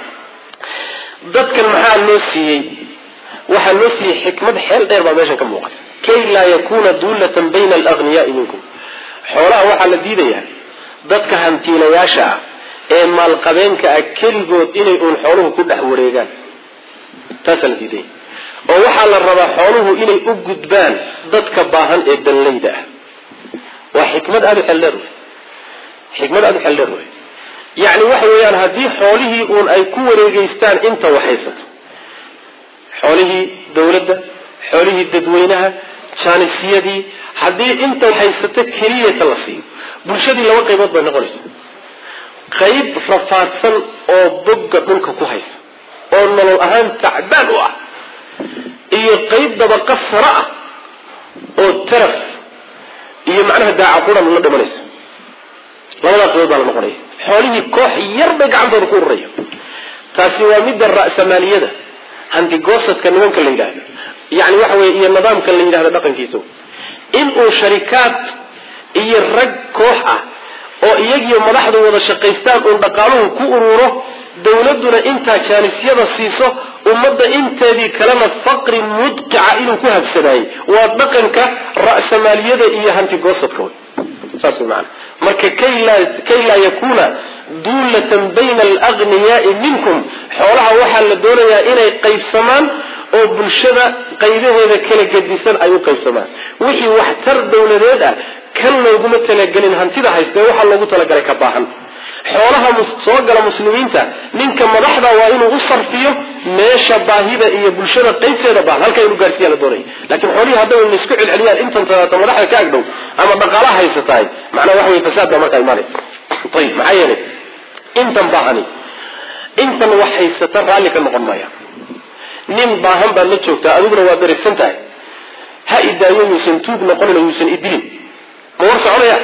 dadkan maxaa loo siiyey waxaa loo siiyey xikmad xeel dheer baa meeshan ka muuqata kay laa yakuna duulatan bayna alagniyaai minkum xoolaha waxaa la diidayaa dadka hantiilayaasha ah ee maalqabeenka ah keligood inay uun xooluhu ku dhex wareegaan taasaa la diidaya oo waxaa la rabaa xooluhu inay u gudbaan dadka baahan ee danlayda ah waa xikmad aada u xeldheer wey xikmad aada u xeldheer wey yacni waxa weeyaan haddii xoolihii uun ay ku wareegeystaan inta waxaysato xoolihii dawladda xoolihii dadweynaha jaanisiyadii haddii inta haysato keliyata la siiyo bulshadii laba qaybood bay noqonaysa qayb rafaadsan oo bogga dhulka ku haysa oo nolol ahaan tacbaan u ah iyo qayb dabaqa sara ah oo taraf iyo macnaha daaca quran la dhimanaysa labadaa qaybood baa la noqonaya xoolihii koox yar bay gacantooda ku ururaya taasi waa midda ra'samaaliyada hantigoosadka nimanka la yidhaahdo yani waxa weye iyo nidaamka la yidhahdo dhaqankiisa inuu sharikaad iyo rag koox ah oo iyagiyo madaxdu wada shaqaystaan uun dhaqaaluhu ku ururo dawladduna intaa jaanisyada siiso ummadda inteedii kalena faqri mudqica inuu ku habsanaayey waa dhaqanka ra'samaaliyada iyo hantigoosadka wey saas maana marka kay laa yakuuna duulatan bayna alagniyaai minkum xoolaha waxaa la doonayaa inay qaybsamaan oo bulshada qaybaheeda kala gedisan ay u qaybsamaan wixii waxtar dawladeed ah kan looguma talagelin hantida haystee waxaa loogu talagalay ka baahan xoolaha soo gala muslimiinta ninka madaxda waa inuu u sarfiyo meesha baahida iyo bulshada qaybteeda baahan halkaa inuu gaarsiiya la doonaya lakin xoolihii hadday na isku celceliyaan intan tadaata madaxda ka agdhow ama dhaqaalaha haysatahay macnaa waxa wey fasaad baa markaa imaanay ayib maxaa yeelay intan baahani intan wax haysata raalli ka noqon maya nin baahan baad la joogtaa adiguna waad dherigsan tahay ha idaayo yuusan tuug noqonin oo yuusan idilin ma war soconaya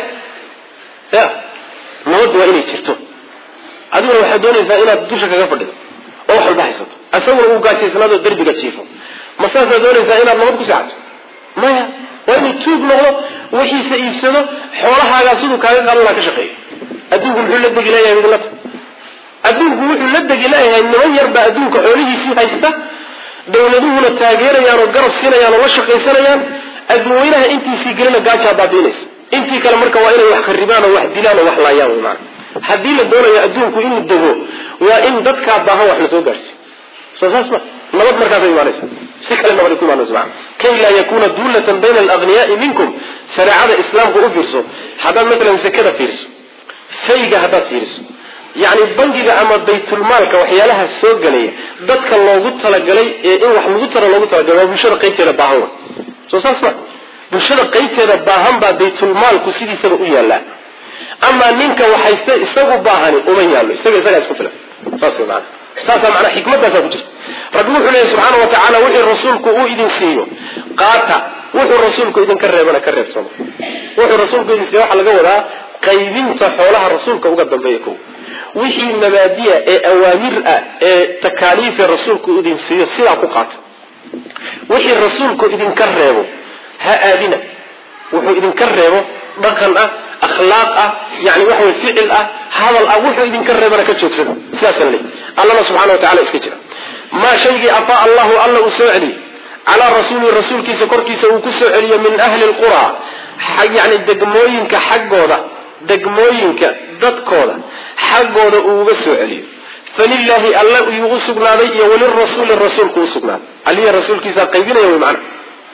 ya nabadda waa inay jirto adiguna waxaad doonaysaa inaad dusha kaga fadhido oo wax walba haysato isaguna uu gaashaysnaado derbiga jiifo ma saasaad doonaysaa inaad nabad ku seexato maya waa inuu tuug noqdo wixiisa iibsado xoolahaagaa siduu kaaga qaadanaa ka shaqeeyo adduunku muxuu la degi leeyahay idinlata adduunku wuxuu la degi leeyahay niman yarbaa adduunka xoolihiisii haysta dawladuhuna taageerayaan oo garab siinayaan oo la shaqaysanayaan adduunweynaha intiisii gelina gaajaa baabiinaysa intii kale marka waa inay wax kharibaan oo wax dilaan oo wax laayaan wy maana haddii la doonayo adduunku inuu dego waa in dadkaa baahan wax la soo gaarsiiyo soo saas ma nabad markaasay imaanaysa si kale nabad ay ku imaanaysa maana kay laa yakuuna duulatan bayna alagniyaai minkum shareecada islaamka u fiirso haddaad matalan sekada fiiriso fayga haddaad fiiriso yacni bangiga ama baytulmaalka waxyaalaha soo gelaya dadka loogu talagalay ee in wax lagu tara loogu talagalay waa bulshada qaybteeda baahan wa soo saas ma bulshada qaybteeda baahan baa baytulmaalku sidiisaba u yaallaa amaa ninka waxayste isagu baahani uma yaallo isaga isagaa isku filan saas wey maana saasaa manaa xikmadaasaa ku jirta rabbi wuxuu leeyahy subxaana wa tacaala wixii rasuulku uu idin siiyo qaata wuxuu rasuulku idinka reebana ka reebsamo wuxuu rasuulku idin siiyo waxaa laga wadaa qaybinta xoolaha rasuulka uga dambeeya ko wixii mabaadiya ee awaamir ah ee takaaliife rasuulku idin siiyo sidaa ku qaata wixii rasuulku idinka reebo ha aadina wuxuu idinka reebo dhaqan ah akhlaaq ah yani waxa wey ficil ah hadal ah wuxuu idinka reebana ka joogsada sidaasana le allana subxana wa tacala iska jira maa shaygii afaa allahu alla uu soo celiyey calaa rasuulihi rasuulkiisa korkiisa uu ku soo celiyo min ahli lqura yani degmooyinka xaggooda degmooyinka dadkooda xaggooda uu uga soo celiyo falilaahi alla yuu u sugnaaday iyo walirasuuli rasuulku usugnaaday aliya rasuulkiisa qaybinaya wy mana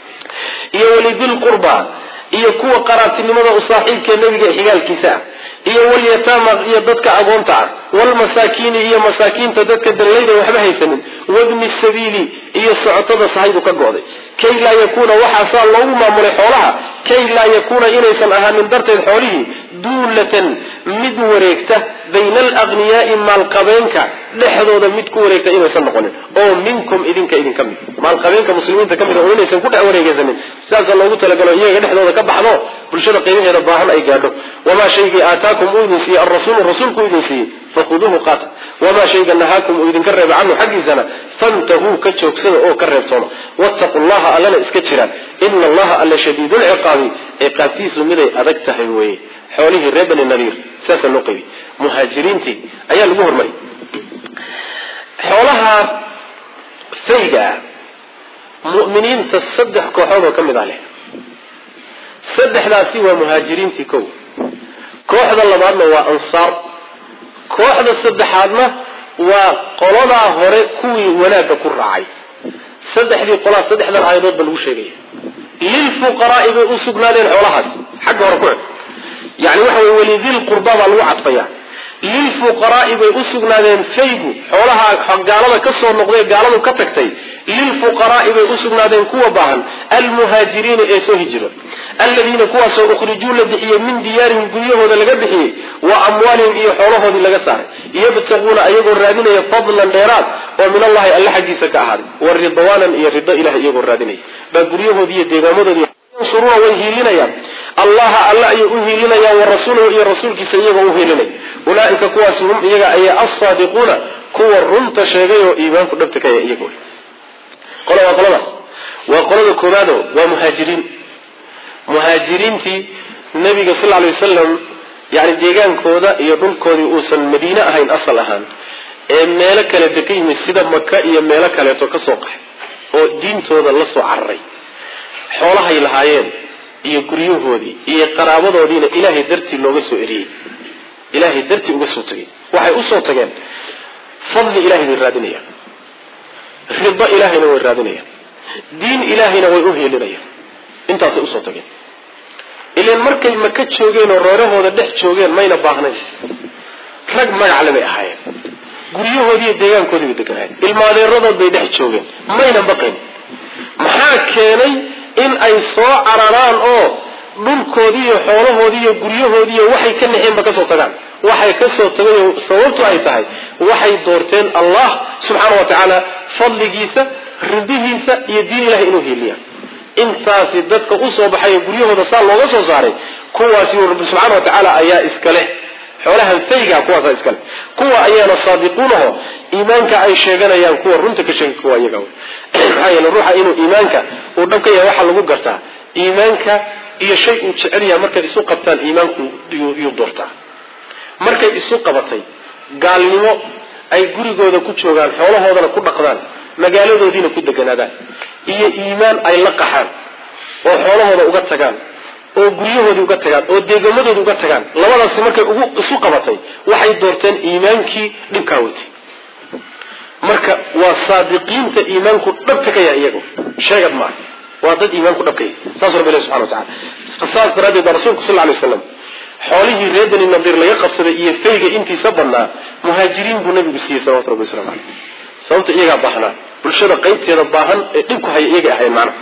iyo walidilqurba iyo kuwa qaraabtinimada u saaxiibkee nebiga xigaalkiisa ah iyo walyataama iyo dadka agoonta ah walmasaakiini iyo masaakiinta dadka dallayda waxba haysanin wabni sabiili iyo socotada sahaydu ka go'day kay laa yakuuna waxaasaa loogu maamulay xoolaha kay laa yakuuna inaysan ahaanin darteed xoolihii duulatan mid wareegta bayna alagniyaai maalqabeenka dhexdooda mid ku wareegta inaysan noqonin oo minkum idinka idinka mid maalqabeenka muslimiinta ka mid oo inaysan ku dhex wareegeysanin sidaasaa loogu talagalo iyaga dhexdooda ka baxdo bulshada qaybaheeda baahan ay gaadho wamaa shaygii aataakum uu idin siiyey alrasuulu rasuulku idin siiyey fakhuduuhu qaata wamaa shayga nahaakum uu idinka reeba canhu xaggiisana fantahuu ka joogsada oo ka reebtooma wattaqu llaha allana iska jiraan ina allaha alla shadiidulciqaabi ciqaabtiisu miday adag tahay weye xoolihii reer bani nadiir sidaasaa loo qaybiyey muhaajiriintii ayaa lagu hormariyay xoolaha fayga ah mu'miniinta saddex kooxood oo ka mid ah leh saddexdaasi waa muhaajiriintii kow kooxda labaadna waa ansaar kooxda saddexaadna waa qoladaa hore kuwii wanaagga ku raacay saddexdii qolaa saddexdan aayadood ba lagu sheegaya lilfuqaraai bay u sugnaadeen xoolahaas xagga hore ku cod yani waxa wey walidil qurba baa lagu cadfaya lilfuqaraai bay u sugnaadeen faygu xoolaha gaalada ka soo noqday gaaladu ka tagtay lilfuqaraai bay u sugnaadeen kuwa baahan almuhaajiriina ee soo hijiro aladiina kuwaasoo ukhrijuu la bixiyey min diyaarihim guryahooda laga bixiyey wa amwaalihim iyo xoolahoodii laga saaray yabtaguuna ayagoo raadinaya fadlan dheeraad oo min allahi alle xaggiisa ka ahaaday wa ridwaanan iyo rido ilahay iyagoo raadinaya baa guryahoodii iyo deegaamadoodii yansuruuna way hiilinayaan allaha alle ayay u hiilinayaan wa rasuulahu iyo rasuulkiisa iyagoo u hiilinaya ulaaika kuwaasi hum iyaga ayaa alsaadiquuna kuwa runta sheegay oo iimaanku dhabta kaya iyago qola waa qoladaas waa qolada koobaado waa muhaajiriin muhaajiriintii nabiga sal lay wasalam yani deegaankooda iyo dhulkoodii uusan madiine ahayn asal ahaan ee meelo kaleeto ka yimid sida maka iyo meelo kaleeto ka soo qaxay oo diintooda la soo cararay xoolahay lahaayeen iyo guryahoodii iyo qaraabadoodiina ilaahay dartii looga soo eriyey ilaahay dartii uga soo tegay waxay usoo tageen fadli ilahay bay raadinayaan rido ilaahayna way raadinayaan diin ilaahayna way u heelinayaan intaasay usoo tageen ilan markay maka joogeen oo reerahooda dhex joogeen mayna baahnayn rag magacle bay ahaayeen guryahoodii iyo deegaankoodii bay deganaayeen ilmaadeeradood bay dhex joogeen mayna baqayn maxaa keenay in ay soo cararaan oo dhulkoodii iyo xoolahoodii iyo guryahoodii iyo waxay ka naxeenba kasoo tagaan waxay kasoo tagay sababtu ay tahay waxay doorteen allah subxaana wa tacaala fadligiisa ridihiisa iyo diin ilahay inuu hiiliyaan intaasi dadka usoo baxay guryahooda saa looga soo saaray kuwaasi rabbi subxaana wa tacaala ayaa iskale xoolahan fayga kuwaasa iskale kuwa ayaana saadiquunaho iimaanka ay sheeganayaan kuwa runta ka sheegay kuwa iyaga maxaa yeele ruuxa inuu iimaanka uu dhab ka yahay waxaa lagu gartaa iimaanka iyo shay uu jecel yahay markay isu qabtaan iimaanku yuu doortaa markay isu qabatay gaalnimo ay gurigooda ku joogaan xoolahoodana ku dhaqdaan magaaladoodiina ku deganaadaan iyo iimaan ay la qaxaan oo xoolahooda uga tagaan oo guryahoodii uga tagaan oo deegamadooda uga tagaan labadaasi markay ugu isu qabatay waxay doorteen iimaankii dhibkaa watay marka waa saadiqiinta iimaanku dhabka ka yahay iyago sheegad maaha waa dad iimaanku dhabka yahay saasuu rabbi ilahi subxana wa tacala saas daraaddeed baa rasuulku sal lla alay waslam xoolihii reer bani nadiir laga qabsaday iyo fayga intiisa badnaa muhaajiriin buu nabigu siiyey salawatu rabbi waslamu caleyh sababta iyagaa baahnaa bulshada qaybteeda baahan ee dhibku haya iyagay ahayn macna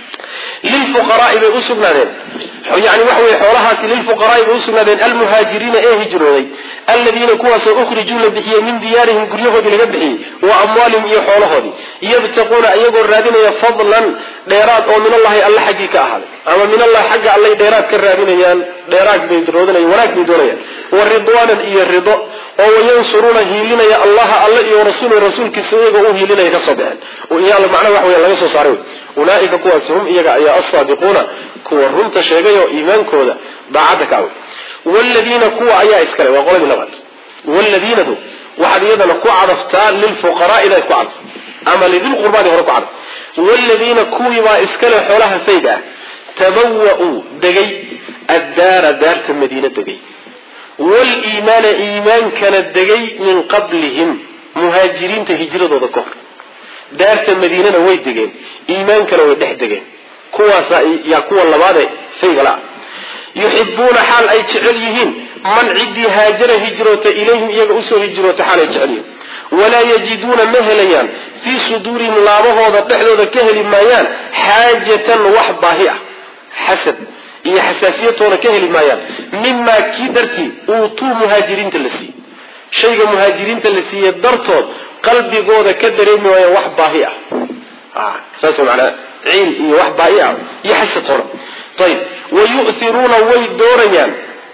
lilfuqaraai bay usugnaadeen yani waxa wey xoolahaasi lilfuqaraai bay usugnaadeen almuhaajiriina ee hijrooday aladiina kuwaasoo ukhrijuu la bixiyey min diyaarihim guryahoodii laga bixiyey wa amwaalihim iyo xoolahoodii yabtaquuna iyagoo raadinaya fadlan dheeraad oo min allahi alle xaggii ka ahaaday ama min allahi xagga allay dheeraad ka raadinayaan dheeraad bay roodinayan wanaag bay doonayaan wa ridwaanan iyo rido oo wayansuruuna hiilinaya allaha alle iyo rasuul rasuulkiisa iyagoo u hiilinaya kasoo baxeen iyaal macnaha wax weya laga soo saaray ulaaika kuwaasi hum iyaga ayaa alsaadiquuna kuwa runta sheegay oo iimaankooda daacadda ka awey wladiina kuwa ayaa iskale waa qoladii labaad wladiinadu waxaad iyadana ku cadaftaa lilfuqaraai inaad ku cadaf ama lidilqurbaadi hore ku cadaf wladiina kuwiibaa iskale xoolaha fayga ah tabawa-uu degay addaara daarta madiine degay waliimaana iimaankana degay min qablihim muhaajiriinta hijradooda ka hor daarta madiinana way degeen iimaankana way dhex degeen kuwaasa yaa kuwa labaade faygala yuxibuuna xaal ay jecel yihiin man ciddii haajara hijroota ilayhim iyaga usoo hijroota xaal ay jecel yihiin walaa yajiduuna ma helayaan fii suduurihim laabahooda dhexdooda ka heli maayaan xaajatan wax baahi ah xasad iyo xasaasiyatoona ka heli maayaan mimaa kii dartii uutuu muhaajiriinta la siiyey shayga muhaajiriinta la siiyey dartood qalbigooda ka dareemi waayaan wax baahi ah saas manaa ciil iyo wax baahi ah iyo xasadtoona ayib wayu'tiruuna way doorayaan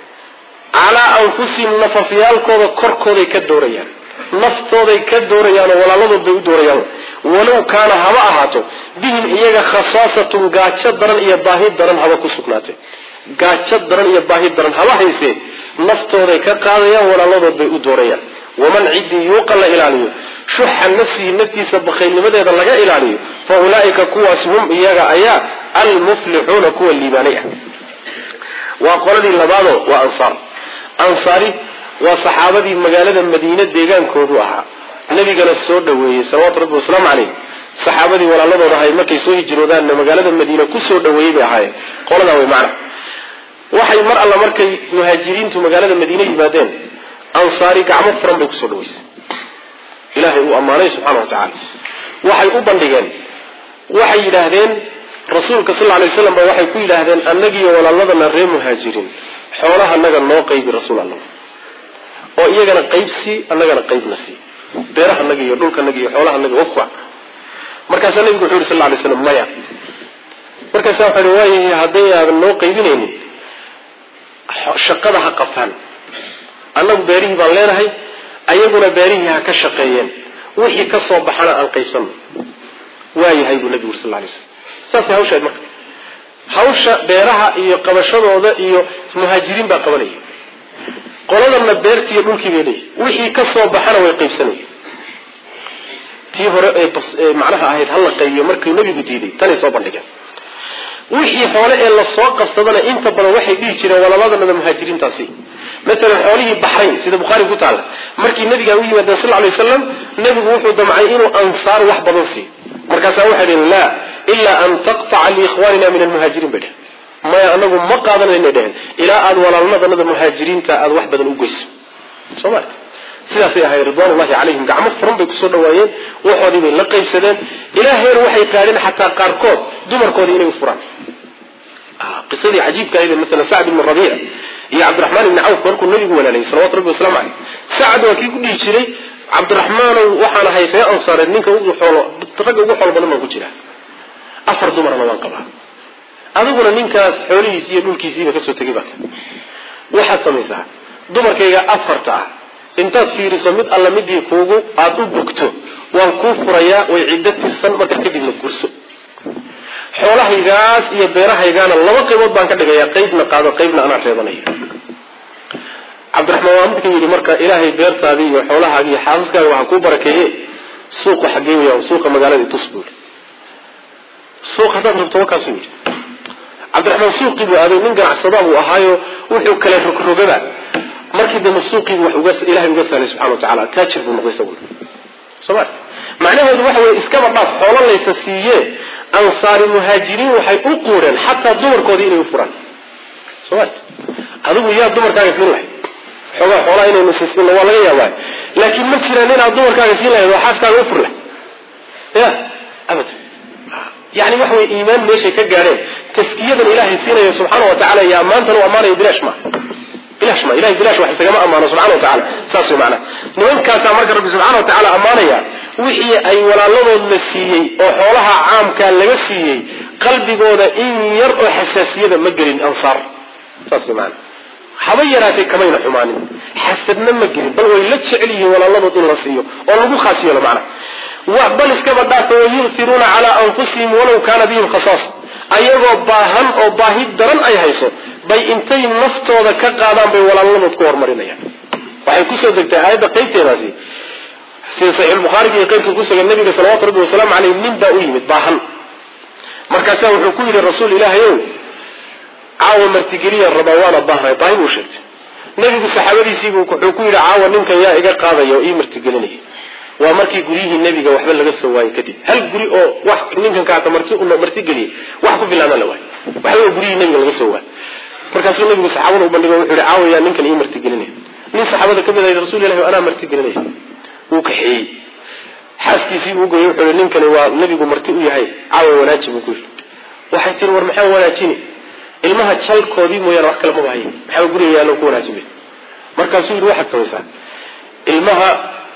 calaa anfusihim nafafyaalkooda korkooday ka doorayaan naftooday ka doorayaanoo walaaladood bay u doorayaan walow kaana haba ahaato bihim iyaga khasaasatun gaajo daran iyo baahi daran haba ku sugnaatay gaajo daran iyo baahi daran haba haysee naftooday ka qaadayaan walaaladood bay u doorayaan waman ciddii yuuqa la ilaaliyo shuxa nafsihi naftiisa bakhaylnimadeeda laga ilaaliyo fa ulaa'ika kuwaas hum iyaga ayaa almuflixuuna kuwa liibaanay ah waa qoladii labaado waa ansaar ansaari waa saxaabadii magaalada madiine deegaankoodu ahaa nabigana soo dhaweeyey salawaatu rabbi wasalaamu caleyh saxaabadii walaaladooda ahay markay soo hijroodaanna magaalada madiine kusoo dhaweeyey bay ahaayeen qoladaa way macna waxay mar alla markay muhaajiriintu magaalada madiine yimaadeen ansaari gacmo furan bay kusoo dhaweysay ilaahay uu ammaanay subxaana wa tacaala waxay u bandhigeen waxay yidhaahdeen rasuulka sal alay waslam ba waxay ku yidhaahdeen annagiiyo walaaladana ree muhaajiriin xoolaha naga noo qaybi rasuul alla oo iyagana qayb sii annagana qaybna sii beerahanaga iyo dhulkanaga iyo xoolahanaga wafwa markaasaa nabigu wuxu yhi sal lay slam maya markaasaa waxa hi waayahay hadday aadan noo qaybinaynin shaqada ha qabtaan annagu beerihii baan leenahay ayaguna beerihii ha ka shaqeeyeen wixii ka soo baxana aan qaybsano waayahay buu nabigu uri sal lay slam saasay hawshaad marka hawsha beeraha iyo qabashadooda iyo muhaajiriin baa qabanaya qoladana beertii iyo dhulkii bay leeyihi wixii ka soo baxana way qaybsanaya tii hore ee macnaha ahayd hala qaybiyo markuu nebigu diiday tanay soo bandhigeen wixii xoole ee lasoo qabsadana inta badan waxay dhihi jireen walabadanada muhaajiriintaasi maalan xoolihii baxrayn sida bukhaari ku taalla markii nabiga u yimaadeen sal lay wasalam nebigu wuxuu damcay inuu ansaar wax badan siiyo markaasaa waxay dheheen laa ilaa an taqtaca liikhwaanina min almuhaajiriin bay dheheen maya anagu ma qaadanayna dheheen ilaa aada walaalnadanada muhaajiriinta aada wax badan u goyso soo ma sidaasay ahay ridwaanullahi calayhim gacmo furan bay kusoo dhawaayeen waxoodii bay la qaybsadeen ilaa heer waxay gaadheen xataa qaarkood dumarkoodii inay u furaan qisadii cajiibka ahayd maala sacd ibn rabiic iyo cabdiraxmaan ibni cawf markuu nabigu walaalayay salawatu rabbi waslamu caleyh sacd waa kii ku dhihi jiray cabdiraxmaanow waxaan ahay ree ansaareed ninka ugu xoolo ragga ugu xoolo badan baan ku jira afar dumarna waan qabaa adiguna ninkaas xoolihiisi iyo dhulkiisiiba kasoo tegay baata waxaad samaysaa dumarkayga afarta ah intaad fiiriso mid alla midii kuugu aada u bogto waan kuu furayaa way ciddo tirsan markaa kadibna gurso xoolahaygaas iyo beerahaygaana laba qaybood baan ka dhigayaa qaybna qaado qaybna anaa reebanaya cabdiraxmaan waa midka yidhi marka ilaahay beertaadii iyo xoolahaagi iyo xaasaskaaga waxaa kuu barakeeye suuqa xagee weya suuqa magaalada itus buuri suuq haddaad rabto wakaasu yidhi cabdiraxmaan suuqii buu aaday nin ganacsadaa buu ahaayo wuxuu kala rogrogaba markii dambe suuqiibu wax ilahay uga sahlay subxana wa tacala taajir buu noqday isaguna soma macnaheedu waxa weye iskaba dhaaf xoolo laysa siiye ansaari muhaajiriin waxay u quureen xataa dumarkoodii inay u furaan soma adigu yaa dumarkaaga siin lahayd xoogaa xoolaa inaynu siisino waa laga yaabaa laakiin ma jiraan inaad dumarkaaga siin lahayd oo xaaskaaga u fur lahay ya abadan yani waxa wey iimaan meeshay ka gaadheen taskiyadan ilaahay siinayo subxaana wa tacala iyo ammaantan u ammaanayo bilaash ma bilash ma ilahay bilash wax isagama ammaano subxana wa tacala saas way macnaha nimankaasaa marka rabbi subxana wa tacala ammaanaya wixii ay walaaladood la siiyey oo xoolaha caamkaa laga siiyey qalbigooda in yar oo xasaasiyada ma gelin ansaar saas way macana haba yaraatay kamayna xumaanin xasadna ma gelin bal way la jecel yihiin walaaladood in la siiyo oo lagu khaas yeelo macnaha bal iskaba dhaafa wayu'tiruuna calaa anfusihim walaw kaana bihim khasaas ayagoo baahan oo baahi daran ay hayso bay intay naftooda ka qaadaan bay walaaladood ku horumarinayaan waxay kusoo degtay aayadda qaybteedaasi sida saxiixulbukhaariga iyo qaybka kusugan nabiga salawatu rabbi wasalaamu caleyh nin baa u yimid baahan markaasaa wuxuu ku yidhi rasuul ilaahay ow caawa martigeliyan rabaa waana baahnay baahi buu sheegtay nebigu saxaabadiisiibu wuxuu ku yidhi caawa ninkan yaa iga qaadaya oo ii martigelinaya waa markii guryihii nebiga waxba laga soo waayey kadib hal guri oo wax ninkan kaata marti martigeliyey wax ku filaana la waayo waxba guryihii nebiga laga soo waayey markaasuu nabigu saxaabada u bandhigo wuxuu yihi caawa yaa ninkan ii martigelinaya nin saxaabada ka mid ahay rasul ilahi anaa martigelinaya wuu kaxeeyey xaaskiisii buu ugoyey wuxuu yihi ninkani waa nebigu marti u yahay caawa wanaaji buu ku yidhi waxay tiri war maxaa wanaajini ilmaha jalkoodii mooyaane wax kale maba haye maxaa guriga yaallo ku wanaajin bay markaasuu yidhi waxaad samaysaa ilmaha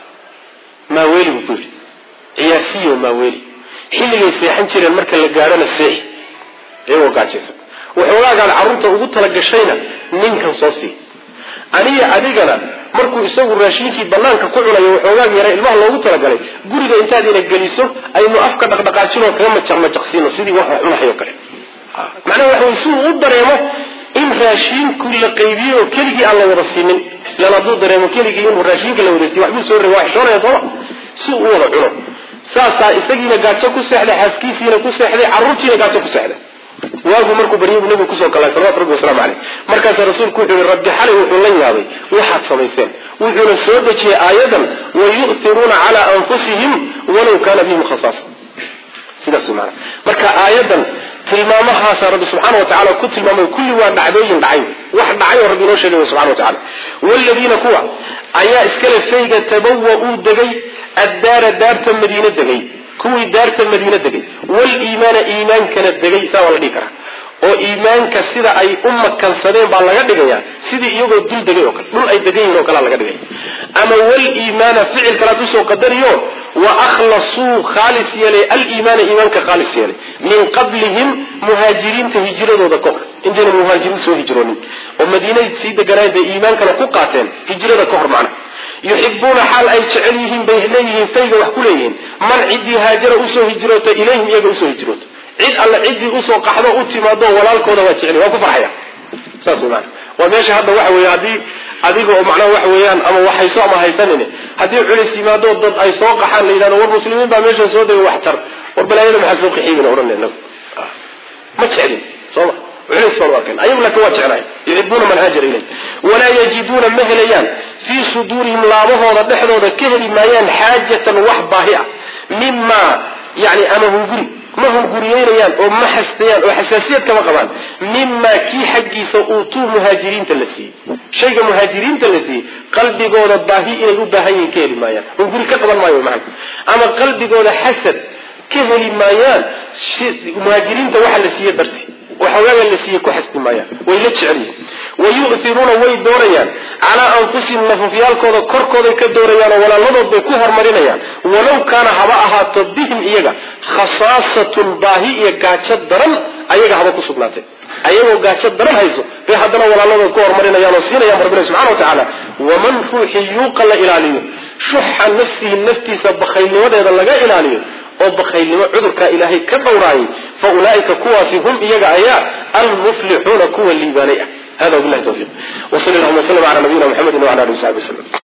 maaweeli buu ku yidhi ciyaarsiyo maaweeli xilligay seexan jireen marka la gaadhona seexi iyagoo gaajaysan waxoogaagaad carruurta ugu talagashayna ninkan soo sii aniga adigana markuu isagu raashinkii banaanka ku cunayo waxoogaag yara ilmaha loogu talagalay guriga intaad ina geliso aynu afka dhaqdhaqaajinoo kaga majaqmajaqsiino sidii wax wax cunahayo kale macnaha waxa wey si uu u dareemo in raashiinku la qaybiyey oo keligii aan la wada siinin lan hadduu dareemo keligii inuu raashinka la wada siiy waxbuu soo reeba waa xishoonaya sooma si uu u wada cuno saasaa isagiina gaajo ku seexday xaaskiisiina ku seexday carruurtiina gaajo ku seexday waagu markuu baryay buu nabigu kusoo kalay salawatu rabbi waslamu caleyh markaasaa rasuulku wuxuu yihi rabbi xalay wuxuu la yaabay waxaad samayseen wuxuuna soo dejiyey aayadan wayu'tiruuna calaa anfusihim walaw kaana bihim khasaasa sidaas maana marka aayadan tilmaamahaasa rabbi subxaana wa tacala ku tilmaamay kulli waa dhacdooyin dhacay wax dhacay oo rabbi inoo sheegay subxana wa tacala waaladiina kuwa ayaa iskale fayga tabawa uu degay addaara daarta madiine degay kuwii daarta madiine degay waliimaana iimaankana degay saa waa la dhihi karaa oo iimaanka sida ay u makansadeen baa laga dhigaya sidii iyagoo dul degay oo kale dhul ay degan yihin oo kalea laga dhigaya ama waliimaana ficil kalaad usoo qadariyo wa akhlasuu khaalis yeelay aliimaana iimaanka khaalis yeelay min qablihim muhaajiriinta hijiradooda kahor intayna muhaajiriin soo hijroonin oo madiinay sii deganaayeen bay iimaankana ku qaateen hijrada ka hor macna yuxibuuna xaal ay jecel yihiin bay leeyihiin fayga wax ku leeyihiin man ciddii haajara usoo hijroota ilayhim iyaga usoo hijroota cid alle ciddii usoo qaxdo u timaado walaalkooda waa jecel waa ku farxaya saas wey maana waa meesha hadda waxa weeye haddii adiga oo macnaha waxa weeyaan ama waxhayso ama haysanin haddii culis yimaado dad ay soo qaxaan la yidhahdo war muslimiin baa meeshan soo degay wax tar war balaayada maxaa soo qaxiyeyna odhan inagu ma jeclin sooma culis baan arkan ayagu laakiin waa jeclahay yuxibuuna man haajara ilay walaa yajiduuna ma helayaan fii suduurihim laabahooda dhexdooda ka heli maayaan xaajatan wax baahi ah mimaa yani ama hunguri ma hunguriyeynayaan oo ma xastayaan oo xasaasiyad kama qabaan mimaa kii xaggiisa uutuu muhaajiriinta la siiyey shayga muhaajiriinta la siiyey qalbigooda baahi inay u baahan yihiin ka heli maayaan hunguri ka qaban maayo maana ama qalbigooda xasad ka heli maayaan muhaajiriinta waxa la siiye darti waxoogaga la siiye ku xasti maayaan way la jecel yihin wa yu'tiruuna way doorayaan calaa anfusihim nafafyaalkooda korkooday ka doorayaan oo walaaladood bay ku horumarinayaan walow kaana haba ahaato bihim iyaga khasaasatun baahi iyo gaajo daran ayaga haba ku sugnaatay ayagoo gaajo daran hayso bay haddana walaaladood ku horumarinayaan oo siinayaan rabbina subxana wa tacaala waman ruuxii yuuqa la ilaaliyo shuxa nafsihi naftiisa bakhaylnimadeeda laga ilaaliyo oo bakhaylnimo cudurkaa ilaahay ka dhowraayay fa ulaaika kuwaasi hum iyaga ayaa almuflixuuna kuwa liibaanay ah hada wabilahi tawfiiq wsal llahuma wslm ala nabiyina mxamedi wala alihi wasaxbi waslm